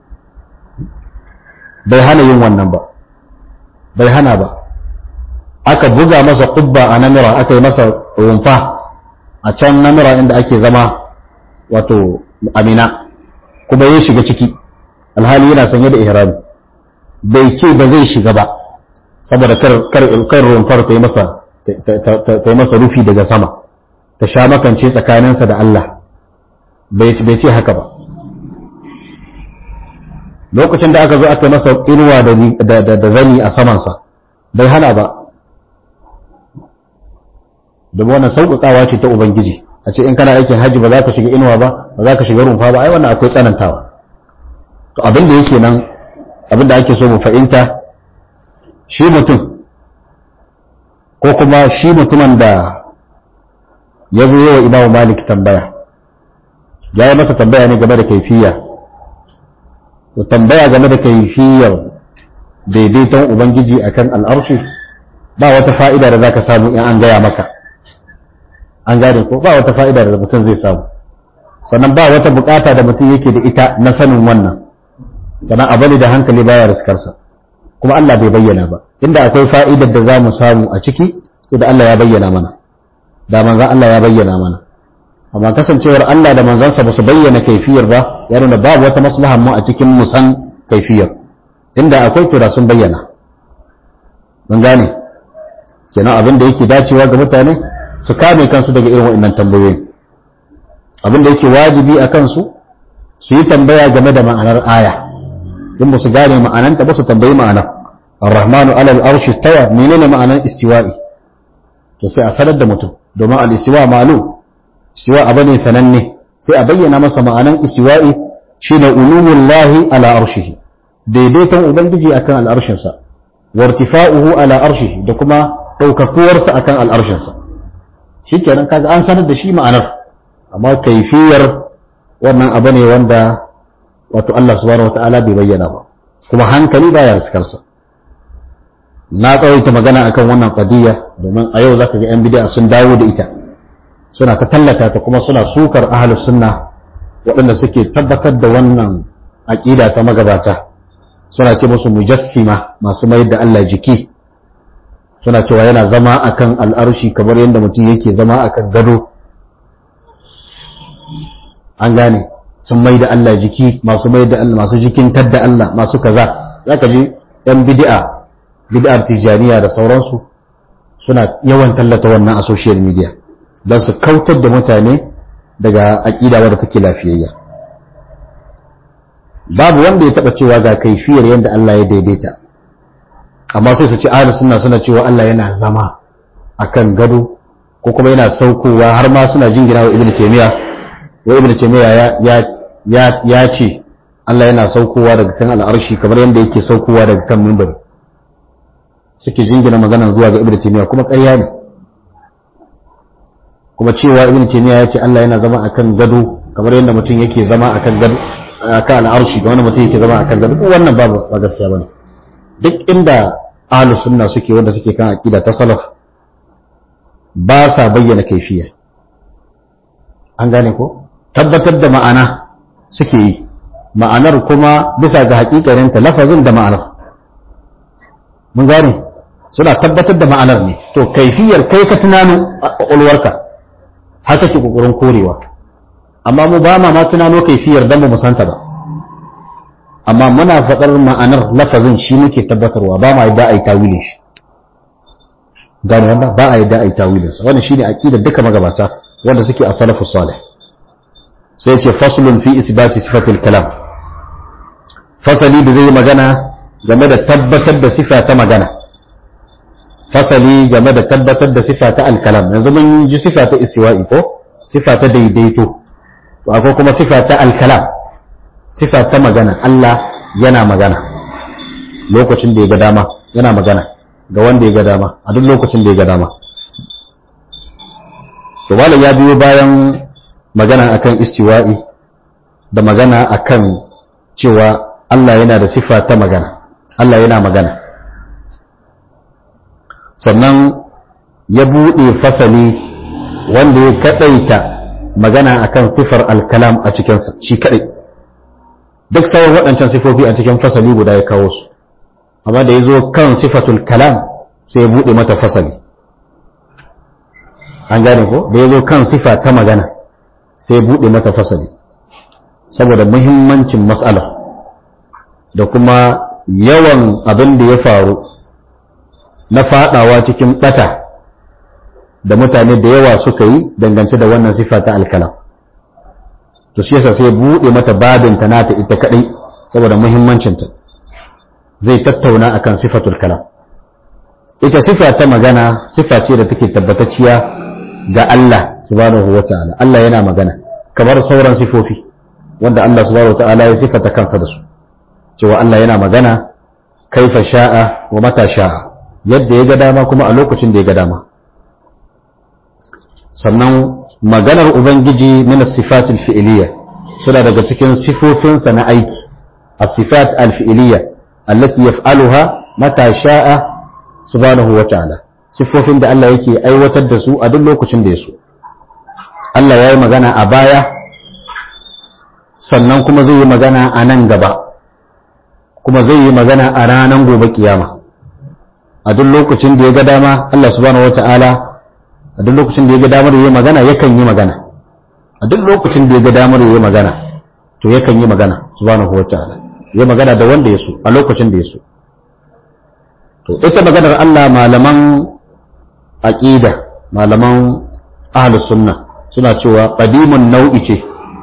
bai hana yin wannan ba bai hana ba aka buga masa kubba a namira aka yi masa rumfa a can namira inda ake zama wato amina kuma ya shiga ciki alhali yana sanye da ihrami bai ce ba zai shiga ba saboda kar rumfar ta yi masa ta yi masa rufi daga sama ta sha makance tsakaninsa da Allah bai ce haka ba lokacin da aka zo aka yi masa inuwa da zani a samansa bai hana ba domin wannan sauƙaƙawa ce ta ubangiji a ce in kana aikin hajji ba za ka shiga inuwa ba ba za ka shiga rumfa ba ai wannan akwai tsanantawa to abin da yake nan abin da ake so mu fahimta shi mutum ko kuma shi mutumin da ya zo yawa imamu malik tambaya ya yi masa tambaya ne game da kaifiya to tambaya game da kaifiyar daidaiton ubangiji akan al'arshi ba wata fa'ida da za ka samu in an gaya maka an gane ko ba wata fa'ida da mutum zai samu sannan ba wata bukata da mutum yake da ita na sanin wannan sannan abu ne da hankali baya riskarsa kuma Allah bai bayyana ba inda akwai fa'idar da za mu samu a ciki to da Allah ya bayyana mana da manzan Allah ya bayyana mana amma kasancewar Allah da manzansa ba su bayyana kaifiyar ba ya nuna babu wata maslahan mu a cikin mu san kaifiyar inda akwai to da sun bayyana mun gane kenan abin da yake dacewa ga mutane su kame kansu daga irin waɗannan tambayoyi abin da yake wajibi a kansu su yi tambaya game da ma'anar aya in ba su gane ma'ananta ba su tambayi ma'anar ar-rahmanu ala al-arshi tawa menene ma'anar istiwa'i to sai a sanar da mutum domin al-istiwa malu istiwa abu ne sananne sai a bayyana masa ma'anar istiwa'i shine ulumullahi ala arshihi daidaiton ubangiji akan al'arshinsa wa irtifa'uhu ala arshihi da kuma daukakuwarsa akan al'arshinsa shikenan kaga an sanar da shi ma'anar amma kaifiyar wannan abu ne wanda wato Allah subhanahu wata'ala bai bayyana ba kuma hankali baya riskarsa na tsawaita magana akan wannan qadiyya domin a yau zaka ga yan bid'a sun dawo da ita suna ta tallata ta kuma suna sukar ahlus sunna waɗanda suke tabbatar da wannan aqida ta magabata suna ce musu mujassima masu mayar da Allah jiki suna cewa yana zama akan al'arshi kamar yadda mutum yake zama akan gado an gane sun mai da Allah jiki masu mai da Allah masu jikin tadda Allah masu kaza zaka ji ɗan bid'a bid'ar tijaniya da sauransu suna yawan tallata wannan a social media don su kautar da mutane daga aƙida wadda take lafiyayya babu wanda ya taɓa cewa ga kaifiyar yadda Allah ya daidaita amma sai su ci ahlus sunna suna cewa Allah yana zama akan gado ko kuma yana saukowa har ma suna jingina wa ibnu taymiya wa ibnu taymiya ya ya ya ce Allah yana saukowa daga kan al'arshi kamar yadda yake saukowa daga kan mimbar suke jingina magana zuwa ga ibnu taymiya kuma ƙarya ne kuma cewa ibnu taymiya ya ce Allah yana zama akan gado kamar yadda mutum yake zama akan gado akan al'arshi ga wanda mutum yake zama akan gado wannan ba ba gaskiya bane duk inda ahlus sunna suke wanda suke kan aqida ta salaf ba sa bayyana kaifiya an gane ko tabbatar da ma'ana suke yi ma'anar kuma bisa ga hakikarinta lafazin da ma'anar mun gane suna tabbatar da ma'anar ne to kaifiyar kai ka tunano a ƙwaƙwalwarka haka ke ƙoƙarin korewa amma mu ba ma tunano kaifiyar don ba mu santa ba amma muna faɗar ma'anar lafazin shi muke tabbatarwa ba ma yadda a yi tawilin shi gane wanda ba a yadda a yi tawilin sa wannan shine aqidar duka magabata wanda suke a salafu salih sai ce faslun fi isbati sifatil kalam fasali da zai magana game da tabbatar da sifa ta magana fasali game da tabbatar da sifa ta alkalam yanzu mun ji sifa ta istiwa'i ko sifa ta daidaito to akwai kuma sifa ta alkalam sifa ta magana Allah yana magana lokacin da ya ga dama yana magana ga wanda ya ga dama a duk lokacin da ya ga dama to malam ya biyo bayan magana akan istiwa'i da magana akan cewa Allah yana da sifa ta magana Allah yana magana sannan ya buɗe fasali wanda ya kaɗaita magana akan sifar alkalam a cikinsa shi kaɗai duk sauran waɗancan sifofi a cikin fasali guda ya kawo su amma da ya zo kan sifatul kalam sai ya buɗe mata fasali an gane ko da ya zo kan sifa ta magana sai ya buɗe mata fasali saboda muhimmancin matsalar da kuma yawan abin da ya faru na fadawa cikin bata da mutane da yawa suka yi dangance da wannan sifa ta alkalam to shi yasa sai bude mata babin ta nata ita kadai saboda muhimmancinta zai tattauna akan sifatul kalam ita sifa ta magana sifa ce da take tabbatacciya ga Allah subhanahu wataala Allah yana magana kamar sauran sifofi wanda Allah subhanahu wataala ya sifata kansa da su cewa Allah yana magana kaifa sha'a wa mata sha'a yadda ya ga dama kuma a lokacin da ya ga dama sannan maganar ubangiji min as-sifatil fi'liyya suna daga cikin sifofinsa na aiki as-sifat al-fi'liyya allati yaf'aluha mata sha'a subhanahu wa ta'ala sifofin da Allah yake aiwatar da su a duk lokacin da ya so Allah ya yi magana a baya sannan kuma zai yi magana a nan gaba kuma zai yi magana a ranar gobe kiyama a duk lokacin da ya ga dama Allah subhanahu wata'ala a duk lokacin da ya ga damar yi magana yakan yi magana a duk lokacin da ya ga damar yi magana to yakan yi magana subhanahu wata'ala ya magana da wanda ya so a lokacin da ya so to ita maganar Allah malaman aqida malaman ahlus sunna suna cewa qadimun nau'i ce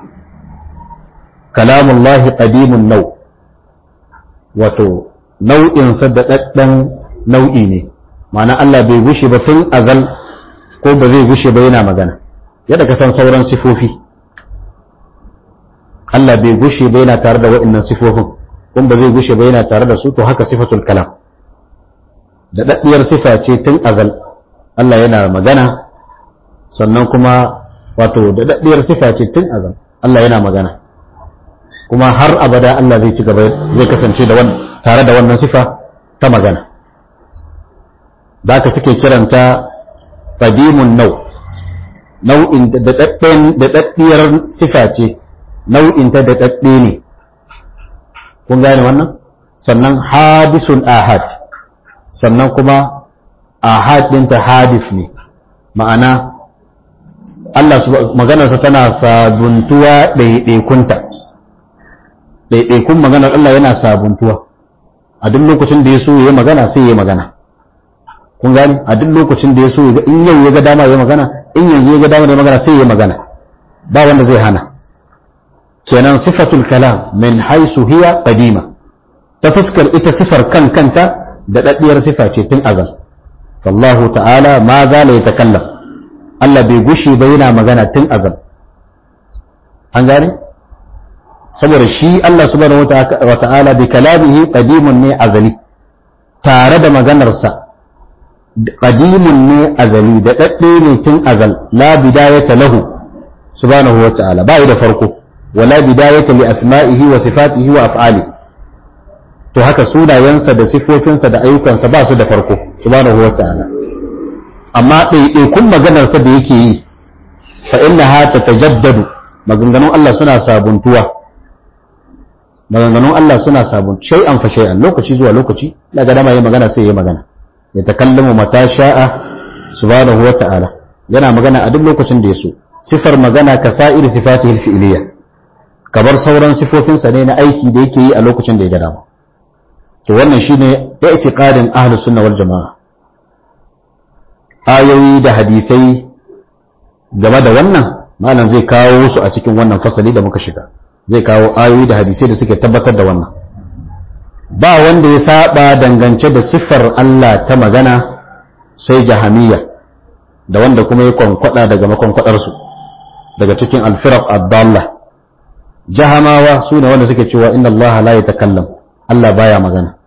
kalamullahi qadimun nau' wato nau'insa da ɗaɗɗan nau'i ne ma'ana Allah bai gushe ba tun azal ko ba zai gushe ba yana magana yadda ka san sauran sifofi Allah bai gushe ba yana tare da wa'annan sifofin kuma ba zai gushe ba yana tare da su to haka sifatul kalam da daddiyar sifa ce tun azal Allah yana magana sannan kuma wato da daddiyar sifa ce tun azal Allah yana magana kuma har abada Allah zai ci gaba zai kasance da wannan tare da wannan sifa ta magana da ka suke kiranta qadimun nau nau'in da daddiyar sifa ce nau'in ta daɗaɗɗe ne kun gane wannan sannan hadisun ahad sannan kuma ahad ɗinta hadis ne ma'ana Allah maganarsa tana sabuntuwa ɗaiɗaikunta ɗaiɗaikun maganar Allah yana sabuntuwa a duk lokacin da ya so ya magana sai ya magana kun gane a duk lokacin da ya so in yau ya ga dama ya magana in yanzu ya ga dama ya magana sai ya magana ba wanda zai hana kenan sifatul kalam min haisu hiya qadima ta fuskar ita sifar kan kanta da daddiyar sifa ce tun azal fallahu ta'ala ma za la yatakallam Allah bai gushi ba yana magana tun azal an gane saboda shi Allah subhanahu wa ta'ala bi kalamihi qadimun ne azali tare da maganarsa qadimun ne azali da dadde ne tun azal la bidayata lahu subhanahu wa ta'ala bai da farko wala bidayata li asma'ihi wa sifatihi wa af'alihi to haka sunayensa da sifofinsa da ayyukansa ba su da farko subhanahu wa ta'ala amma ɗaiɗaikun maganarsa da yake yi fa innaha tatajaddadu maganganun Allah suna sabuntuwa maganganun Allah suna sabuntu shay'an fa shay'an lokaci zuwa lokaci daga dama yayi magana sai yayi magana ya takallamu mata sha'a subhanahu wa ta'ala yana magana a duk lokacin da ya so sifar magana ka sa'ir sifatihi al-fi'liyah kamar sauran sifofinsa ne na aiki da yake yi a lokacin da ya ga dama to wannan shine i'tiqadin ahlus sunna wal jamaa ayoyi da hadisai game da wannan malam zai kawo su a cikin wannan fasali da muka shiga zai kawo ayoyi da hadisai da suke tabbatar da wannan ba wanda ya saba dangance da siffar Allah ta magana sai jahamiya da wanda kuma ya kwankwada daga makwankwadarsu daga cikin alfiraq ad-dalla jahamawa su ne wanda suke cewa inna Allah la yatakallam Allah baya magana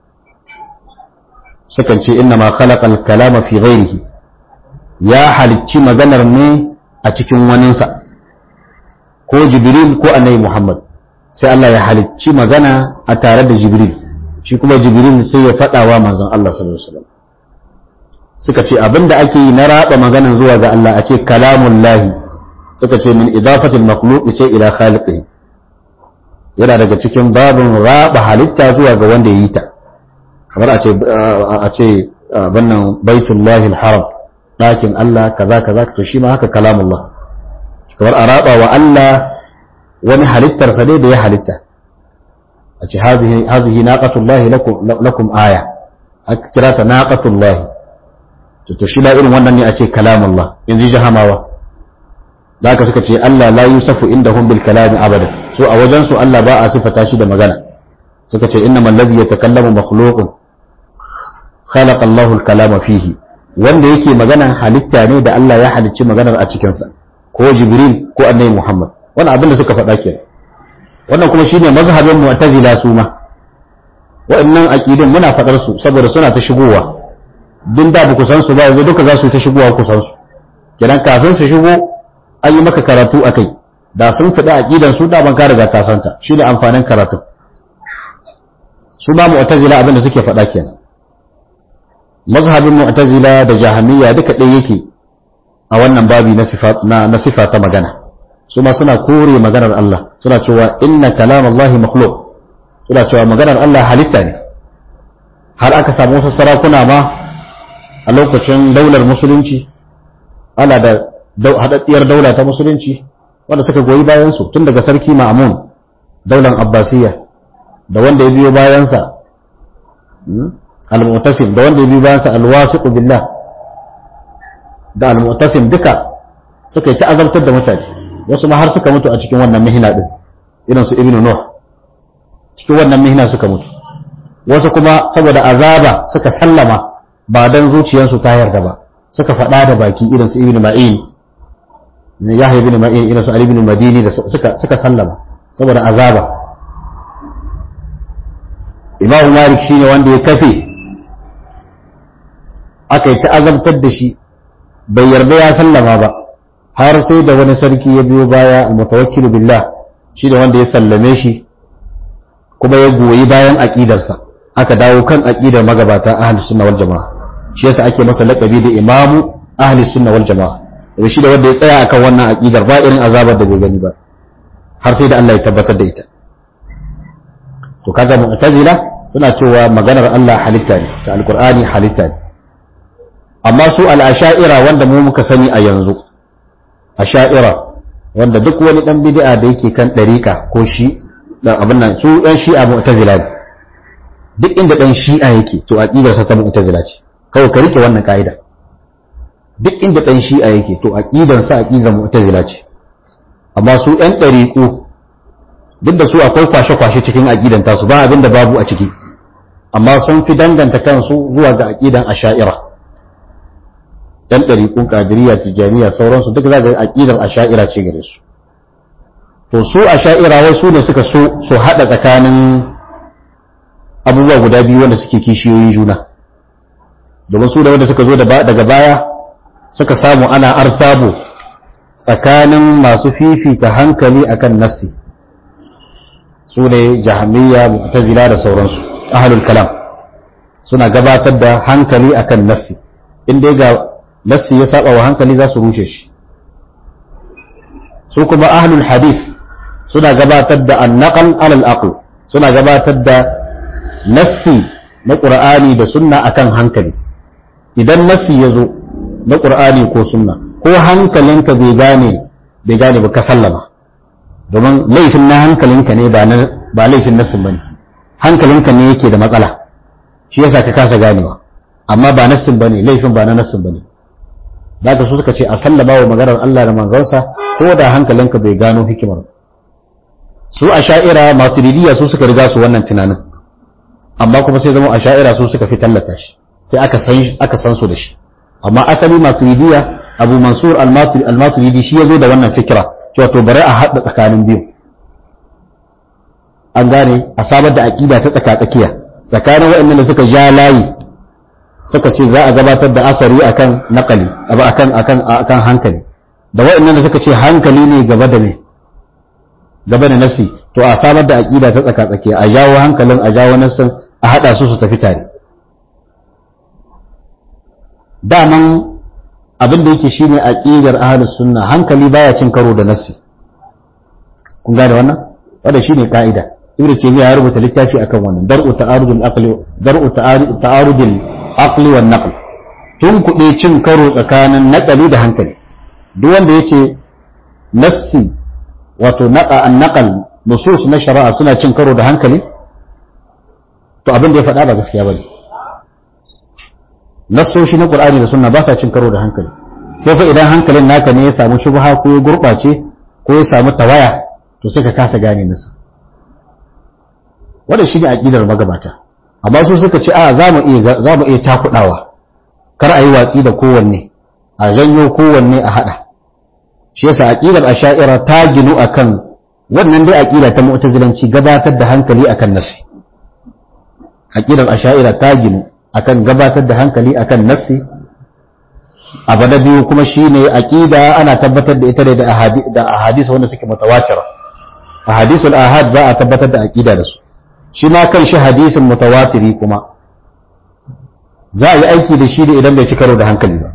sukan ce inna ma khalaqa al-kalama fi ghairihi ya halicci maganar ne a cikin waninsa ko jibril ko annabi muhammad sai Allah ya halicci magana a tare da jibril shi kuma jibril sai ya faɗa wa manzon Allah sallallahu alaihi wasallam suka ce abinda ake yi na raba maganan zuwa ga Allah a ce kalamun lahi suka ce min idafatil makhluq ce ila khaliqihi yana daga cikin babin raba halitta zuwa ga wanda ya yi ta kamar a ce a ce bannan baitullahi haram ɗakin Allah kaza kaza to shi ma haka kalamullah kamar a raba wa Allah wani halittarsa ne da ya halitta a ce hazihi naqatullahi lakum aya aka kira ta naqatullahi to shi ba irin wannan ne a ce kalamullah in ji jahamawa da haka suka ce Allah la yusafu indahum bil kalami abada so a wajen su Allah ba a sifata shi da magana suka ce innamal ladhi yatakallamu makhluqun khalaqa Allahu al kalama fihi wanda yake magana halitta ne da Allah ya halicci maganar a cikin sa ko Jibril ko Annabi Muhammad wannan abin da suka faɗa kenan wannan kuma shine mazhabin mu'tazila su ma wa'annan aqidun muna faɗar su saboda suna ta shigowa duk da ku san su ba yanzu duka za su ta shigowa ku san su kenan kafin su shigo an yi maka karatu a kai da sun faɗi aƙidan su da ban ka riga ka santa shi ne amfanin karatu su ba mu'tazila abin da suke faɗa kenan mazhabin mu'tazila da jahamiyya duka ɗaya yake a wannan babi na sifa na sifa ta magana su ma suna kore maganar Allah suna cewa inna kalam Allah makhluq suna cewa maganar Allah halitta ne har aka samu wasu sarakuna ma a lokacin daular musulunci ana da haɗaɗɗiyar daula ta musulunci wanda suka goyi bayansu tun daga sarki ma'amun daular abbasiyya da wanda ya biyo bayansa al-mu'tasim da wanda ya biyo bayansa al-wasiqu billah da al-mu'tasim duka suka yi ta azabtar da mutane wasu ma har suka mutu a cikin wannan mihina din irin su ibnu nuh cikin wannan mihina suka mutu wasu kuma saboda azaba suka sallama ba dan zuciyarsu ta yarda ba suka faɗa da baki irin su ibnu ma'in yahya ibn ma'in ila su ali ibn madini da suka suka sallama saboda azaba imam malik shine wanda ya kafe aka yi ta azabtar da shi bai yarda ya sallama ba har sai da wani sarki ya biyo baya almutawakkil billah shi da wanda ya sallame shi kuma ya goyi bayan aqidarsa aka dawo kan aqidar magabata ahlus sunna wal jamaa shi yasa ake masa laqabi da imamu ahlus sunna wal jamaa da shi da wanda ya tsaya akan wannan aqidar ba irin azabar da bai gani ba har sai da Allah ya tabbatar da ita to kaga mu'tazila suna cewa maganar Allah halitta ne ta alqur'ani halitta ne amma su al-asha'ira wanda mu muka sani a yanzu asha'ira wanda duk wani dan bid'a da yake kan dariqa ko shi dan abin nan su yan shi'a mu'tazila ne duk inda dan shi'a yake to aqidarsa ta mu'tazila ce kawai ka rike wannan ka'ida duk inda ɗan shi'a yake to aƙidansa aƙidar mu'tazila ce amma su ƴan ɗariƙu duk da su akwai kwashe-kwashe cikin aƙidan tasu ba abin da babu a ciki amma sun fi danganta kansu zuwa ga aƙidan asha'ira ƴan ɗariƙun ƙadiriya tijaniya sauransu duk za ga aƙidar asha'ira ce gare su to su asha'ira wai su ne suka so su haɗa tsakanin abubuwa guda biyu wanda suke kishiyoyin juna domin su da wanda suka zo daga baya suka samu ana artabu tsakanin masu fifita hankali akan nassi su ne jahamiyya mu'tazila da sauransu ahlul kalam suna gabatar da hankali akan nassi inda ga nassi ya saba wa hankali za su rushe shi su kuma ahlul hadith suna gabatar da annaqal alal aql suna gabatar da nassi na qur'ani da sunna akan hankali idan nassi ya zo na ƙur'ani ko sunna ko hankalinka bai gane bai gane ba ka sallama domin laifin na hankalinka ne ba laifin nassin ba ne hankalinka ne yake da matsala shi yasa ka kasa ganewa amma ba nassin ba ne laifin ba na nassin ba ne da ka su suka ce a sallama wa maganar Allah da manzansa ko da hankalinka bai gano hikimar su a sha'ira maturidiyya su suka riga su wannan tunanin amma kuma sai zama a sha'ira su suka fi tallata shi sai aka san su da shi amma asali maturidiya abu mansur al-maturidi shi ya zo da wannan fikira cewa to bari a haɗa tsakanin biyu an gane a samar da aƙida ta tsaka-tsakiya tsakanin waɗannan da suka ja layi suka ce za a gabatar da asari akan naƙali akan akan akan hankali da waɗannan da suka ce hankali ne gaba da me gaba da nasi to a samar da aƙida ta tsaka-tsakiya a jawo hankalin a jawo nasin a haɗa su su tafi tare daman abin da yake shine aqidar ahlus sunna hankali baya cin karo da nasi kun gane wannan wanda shine kaida ibnu taymiya ya rubuta littafi akan wannan dar'u ta'arudul aqli dar'u ta'arudul aqli wan naql tun kuɗe cin karo tsakanin naqali da hankali duk wanda yace nassi wato naqa an naqal nusus na shari'a suna cin karo da hankali to abin da ya faɗa ba gaskiya bane nassoshi na Qur'ani da Sunna ba sa cin karo da hankali sai fa idan hankalin naka ne ya samu shubha ko ya gurbace ko ya samu tawaya to sai ka kasa gane nasa wannan shine aqidar magabata amma su suka ce a za mu iya za mu iya takudawa kar a yi watsi da kowanne a janyo kowanne a hada shi yasa aqidar asha'ira ta ginu akan wannan dai aqida ta mu'tazilanci gabatar da hankali akan nasi aqidar asha'ira ta ginu akan gabatar da hankali akan nassi abu na biyu kuma shine aqida ana tabbatar da ita ne da ahadi da ahadisi wanda suke mutawatira ahadisul ahad ba a tabbatar da aqida da su shi ma kan shi hadisin mutawatiri kuma za a yi aiki da shi da idan bai ci karo da hankali ba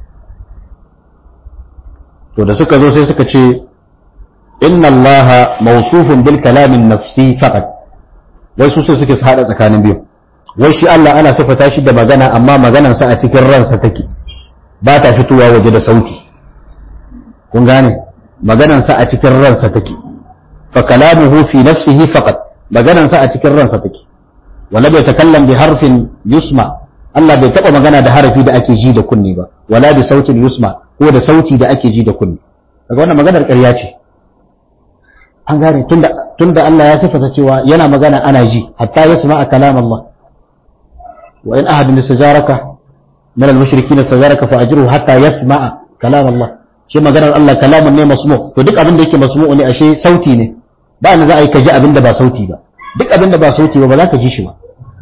to da suka zo sai suka ce inna allaha mawsufun bil kalamin nafsi faqat wai su sai suke hada tsakanin biyu wai shi Allah ana sifata shi da magana amma maganarsa a cikin ransa take ba ta fitowa waje da sauti kun gane maganarsa a cikin ransa take fa kalamuhu fi nafsihi faqat maganarsa a cikin ransa take wala bai takallam bi harfin yusma Allah bai taba magana da harafi da ake ji da kunni ba wala bi sautin yusma ko da sauti da ake ji da kunni daga wannan maganar ƙarya ce an gane tunda tunda Allah ya sifata cewa yana magana ana ji hatta yasma kalam Allah وإن أحد استجارك من المشركين استجارك فأجره حتى يسمع كلام الله shi maganar Allah kalamun ne masmu to duk abin da yake masmu ne ashe sauti ne ba na za a yi ka ji abin da ba sauti ba duk abin da ba sauti ba ba za ka ji shi ba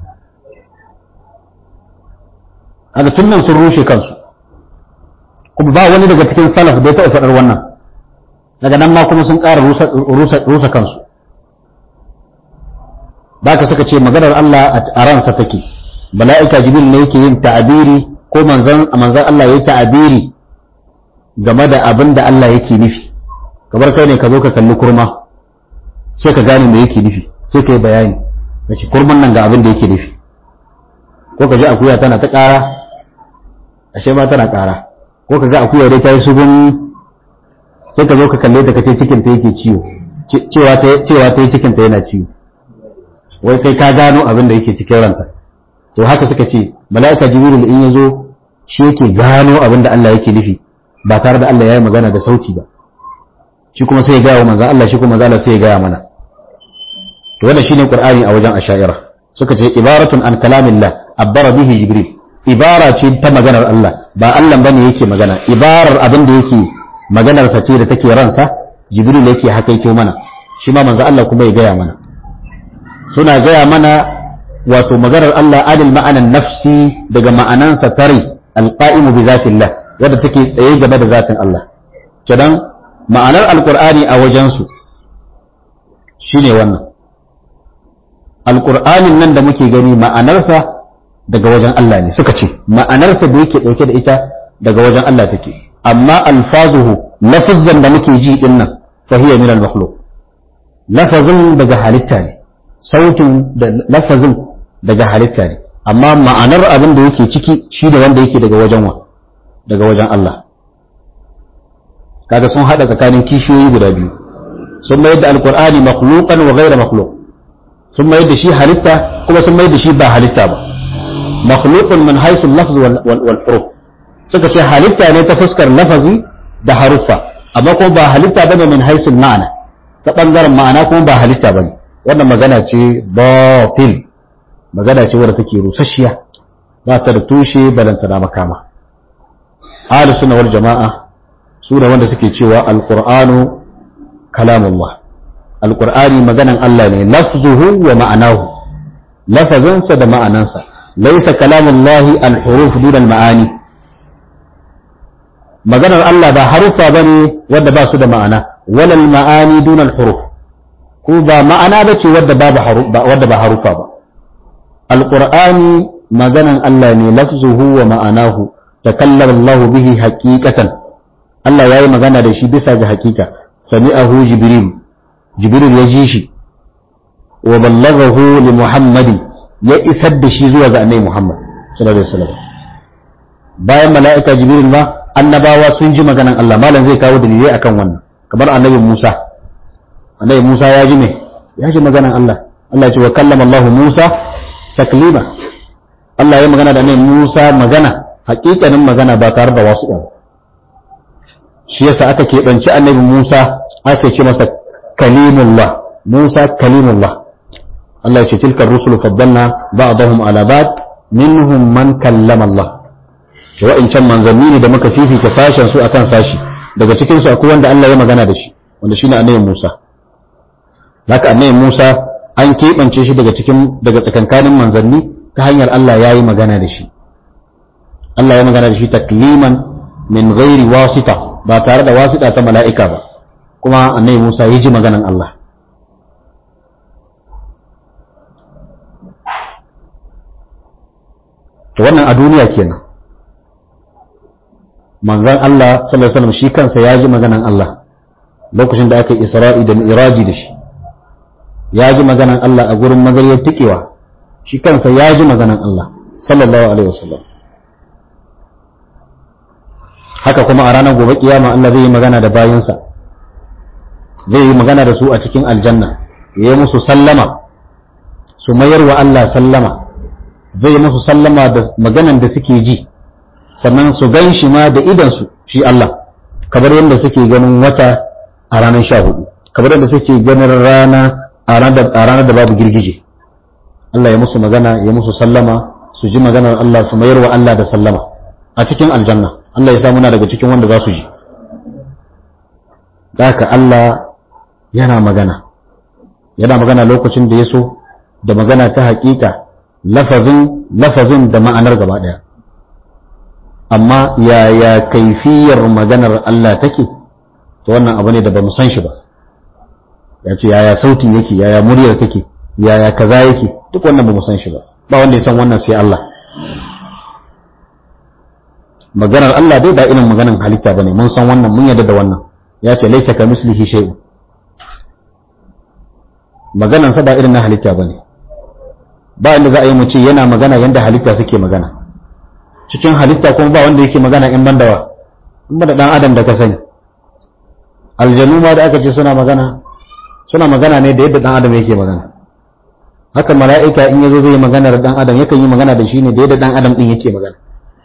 haka tun nan sun rushe kansu kuma ba wani daga cikin salaf da ya taɓa faɗar wannan daga nan ma kuma sun ƙara rusa kansu ba ka suka ce maganar Allah a ransa take mala'ika jibril ne yake yin ta'abiri ko manzan manzan Allah yayi ta'abiri game da abin da Allah yake nufi kamar kai ne ka zo ka kalli kurma sai ka gane me yake nufi sai ka yi bayani kace kurman nan ga abin da yake nufi ko ka ji akuya tana ta ƙara ashe ma tana ƙara ko ka ga akuya dai ta yi subun sai ka zo ka kalle ta kace cikin ta yake ciwo cewa ta cewa ta yi cikin ta yana ciwo wai kai ka gano abin da yake cikin ranta to haka suka ce mala'ika jibril in yazo shi yake gano abin da Allah yake nufi ba tare da Allah ya yi magana da sauti ba shi kuma sai ya gaya wa manzan Allah shi kuma manzan Allah sai ya gaya mana to wannan shine qur'ani a wajen asha'ira suka ce ibaratun an kalamillah abbara bihi jibril ibara ce ta maganar Allah ba Allah bane yake magana ibarar abin da yake maganar sa ce da take ransa jibril yake hakaito mana shi ma manzan Allah kuma ya gaya mana suna gaya mana wato maganar Allah adil ma'anan nafsi daga ma'anansa tare alqa'imu bi zatillah wadda take tsaye gaba da zatin Allah kenan ma'anar alqur'ani a wajensu shine wannan alqur'anin nan da muke gani ma'anarsa daga wajen Allah ne suka ce ma'anarsa da yake dauke da ita daga wajen Allah take amma alfazuhu lafazan da muke ji din nan fa hiya min al-makhluq lafazin daga halitta ne sautin da lafazin daga halitta ne amma ma'anar abin da yake ciki shi ne wanda yake daga wajen wa daga wajen Allah kaga sun hada tsakanin kishiyoyi guda biyu sun mayar da alkur'ani makhluqan wa ghayra makhluq sun mayar da shi halitta kuma sun mayar da shi ba halitta ba makhluqun min haythu al-lafz wal huruf suka ce halitta ne ta fuskar lafazi da haruffa amma kuma ba halitta bane min haythu ma'ana ta bangaren ma'ana kuma ba halitta bane wannan magana ce batil magana ce wadda take rusasshiya ba ta da tushe balanta na makama ahli sunna wal jama'a su ne wanda suke cewa alqur'anu kalamullah alqur'ani maganan Allah ne lafzuhu wa ma'anahu lafazansa da ma'anansa laysa kalamullahi alhuruf duna almaani maganar Allah ba harufa bane wanda ba su da ma'ana walal ma'ani duna alhuruf ko ba ma'ana bace wadda babu wadda ba harufa ba alqur'ani maganan Allah ne lafzuhu wa ma'anahu takallama Allah bihi haqiqatan Allah yayi magana da shi bisa ga hakika sami'ahu jibril jibril ya ji shi wa ballaghahu li muhammadin ya isar da shi zuwa ga annabi muhammad sallallahu alaihi wasallam bayan mala'ika jibril ma annabawa sun ji maganan Allah malam zai kawo dalilai akan wannan kamar annabi Musa annabi Musa ya ji me ya ji maganan Allah Allah ya ce wa kallama Allah Musa taklima Allah ya magana da annabi Musa magana hakikanin magana ba tare da wasu ɗan shi yasa aka keɓanci annabi Musa aka ce masa kalimullah Musa kalimullah Allah ya ce tilka rusulu faddalna ba'dahum ala ba'd minhum man kallama Allah wa'incan manzanni ne da muka fifita sashen su akan sashi daga cikin su akwai wanda Allah ya magana da shi wanda shine annabi Musa haka annabi Musa an keɓance shi daga cikin daga tsakankanin manzanni ta hanyar Allah ya yi magana da shi Allah ya magana da shi takliman min ghairi wasita ba tare da wasita ta mala'ika ba kuma annabi Musa ya ji maganan Allah to wannan a duniya kenan manzan Allah sallallahu alaihi wasallam shi kansa ya ji maganan Allah lokacin da aka yi Isra'i da Mi'raji da shi ya ji maganan Allah a gurin magariyar tikewa shi kansa ya ji maganan Allah sallallahu alaihi wasallam haka kuma a ranar gobe kiyama Allah zai yi magana da bayinsa zai yi magana da su a cikin aljanna ya yi musu sallama su mayar wa Allah sallama zai yi musu sallama da maganan da suke ji sannan su gan shi ma da idansu shi Allah kamar yadda suke ganin wata a ranar sha hudu kamar yadda suke ganin rana a ranar da babu girgije Allah ya musu magana ya musu sallama su ji maganar Allah su mayar wa Allah da sallama a cikin aljanna Allah ya samuna daga cikin wanda za su ji ka Allah yana magana yana magana lokacin da ya so da magana ta hakika lafazin lafazin da ma'anar gaba daya amma yaya kaifiyar maganar Allah take to wannan abu ne da ba mu san shi ba ya ce yaya sautin yake yaya muryar take yaya kaza yake duk wannan ba mu san shi ba ba wanda ya san wannan sai Allah maganar Allah dai ba irin maganar halitta bane mun san wannan mun yarda da wannan ya ce laisa ka mislihi shay'un maganar sa ba irin na halitta bane ba inda za a yi mu ce yana magana yanda halitta suke magana cikin halitta kuma ba wanda yake magana in ban dawa in ba da dan adam da ka sani aljanu ma da aka ce suna magana suna magana ne da yadda dan adam yake magana haka mala'ika in yazo zai magana da dan adam yakan yi magana da shi ne da yadda dan adam din yake magana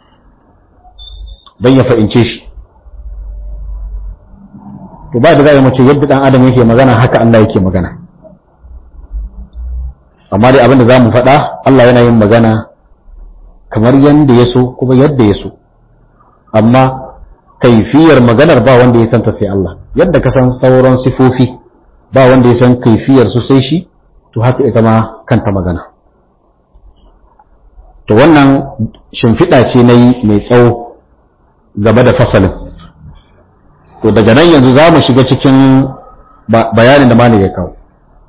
dan ya fahimce shi to ba da za a yi mace yadda dan adam yake magana haka Allah yake magana amma dai abin da za mu faɗa Allah yana yin magana kamar yadda ya so kuma yadda ya so amma kaifiyar maganar ba wanda ya santa sai Allah yadda ka san sauran sifofi ba wanda ya san kaifiyar su sai shi to haka ita ma kanta magana to wannan shimfiɗa ce na yi mai tsawo gaba da fasalin to daga nan yanzu za mu shiga cikin bayanin da malam ya kawo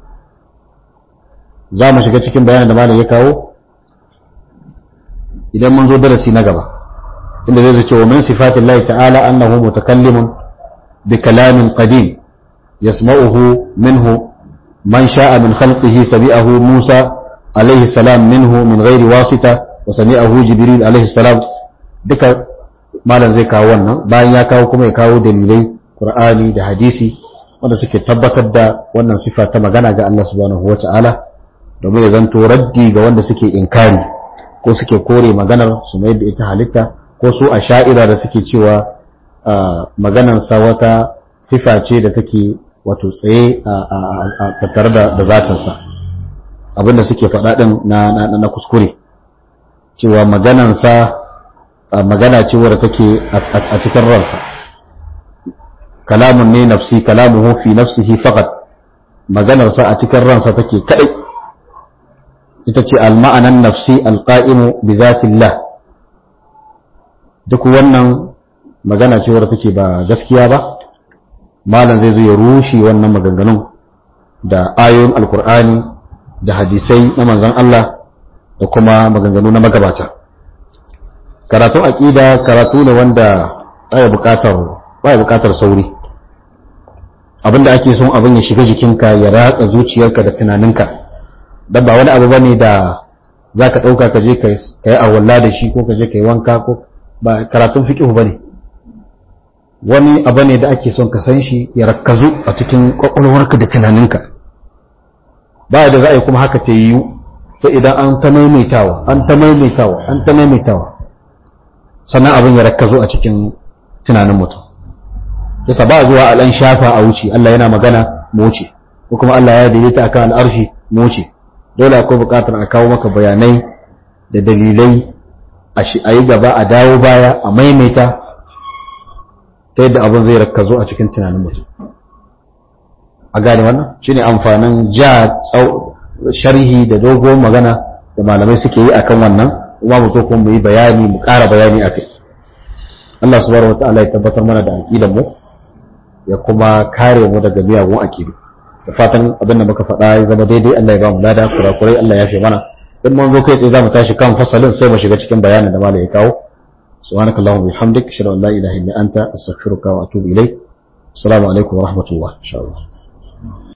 za mu shiga cikin bayanin da malam ya kawo idan mun zo darasi na gaba inda zai zace wa min sifatin Allah ta'ala annahu mutakallimun bi kalamin qadim yasma'uhu minhu man sha'a min khalqihi sami'ahu Musa alayhi salam minhu min ghairi wasita wa sami'ahu Jibril alayhi salam duka malam zai kawo wannan bayan ya kawo kuma ya kawo dalilai Qur'ani da hadisi wanda suke tabbatar da wannan sifa ta magana ga Allah subhanahu wa ta'ala domin ya zanto raddi ga wanda suke inkari ko suke kore maganar su mai da ita halitta ko su a sha'ira da suke cewa maganansa wata sifa ce da take wato tsaye a tattare da zatinsa abinda suke faɗa ɗin na kuskure cewa maganansa magana ce wadda take a cikin ransa kalamun ne nafsi kalamuhu fi nafsihi faqat maganarsa a cikin ransa take kadai ita ce al-ma'anan nafsi al-qa'imu bi zatillah duk wannan magana ce wadda take ba gaskiya ba malam zai zo ya rushe wannan maganganun da ayoyin alkur'ani da hadisai na manzon Allah da kuma maganganu na magabata karatun aqida karatu ne wanda baya bukatar baya bukatar sauri abinda ake son abin ya shiga jikinka ya ratsa zuciyarka da tunaninka dan ba wani abu bane da zaka dauka ka je ka yi arwalla da shi ko ka je ka yi wanka ko ba karatun fiqh bane wani abu ne da ake son ka san shi ya rakkazu a cikin kwakwalwarka da tunaninka ba da za a yi kuma haka ta yiwu sai idan an ta maimaitawa an ta maimaitawa an ta maimaitawa sannan abin ya rakkazo a cikin tunanin mutum yasa ba zuwa al'an shafa a wuce Allah yana magana mu wuce ko kuma Allah ya daidaita akan al'arshi mu wuce dole akwai buƙatar a kawo maka bayanai da dalilai a yi gaba a dawo baya a maimaita ta yadda abin zai rakkazo a cikin tunanin mutum a gane wannan shine amfanin ja sharhi da dogon magana da malamai suke yi akan wannan kuma mu zo kuma mu yi bayani mu ƙara bayani akai Allah subhanahu wataala ya tabbatar mana da aqidan mu ya kuma kare mu daga miyagun aqidu da fatan abin da muka faɗa ya zama daidai Allah ya ba mu lada kurakurai Allah ya fi mana in mun zo kai tsaye zamu tashi kan fasalin sai mu shiga cikin bayanin da malai ya kawo subhanakallahumma bihamdik ashhadu an la ilaha illa anta astaghfiruka wa atubu ilayk assalamu alaikum wa rahmatullah insha Allah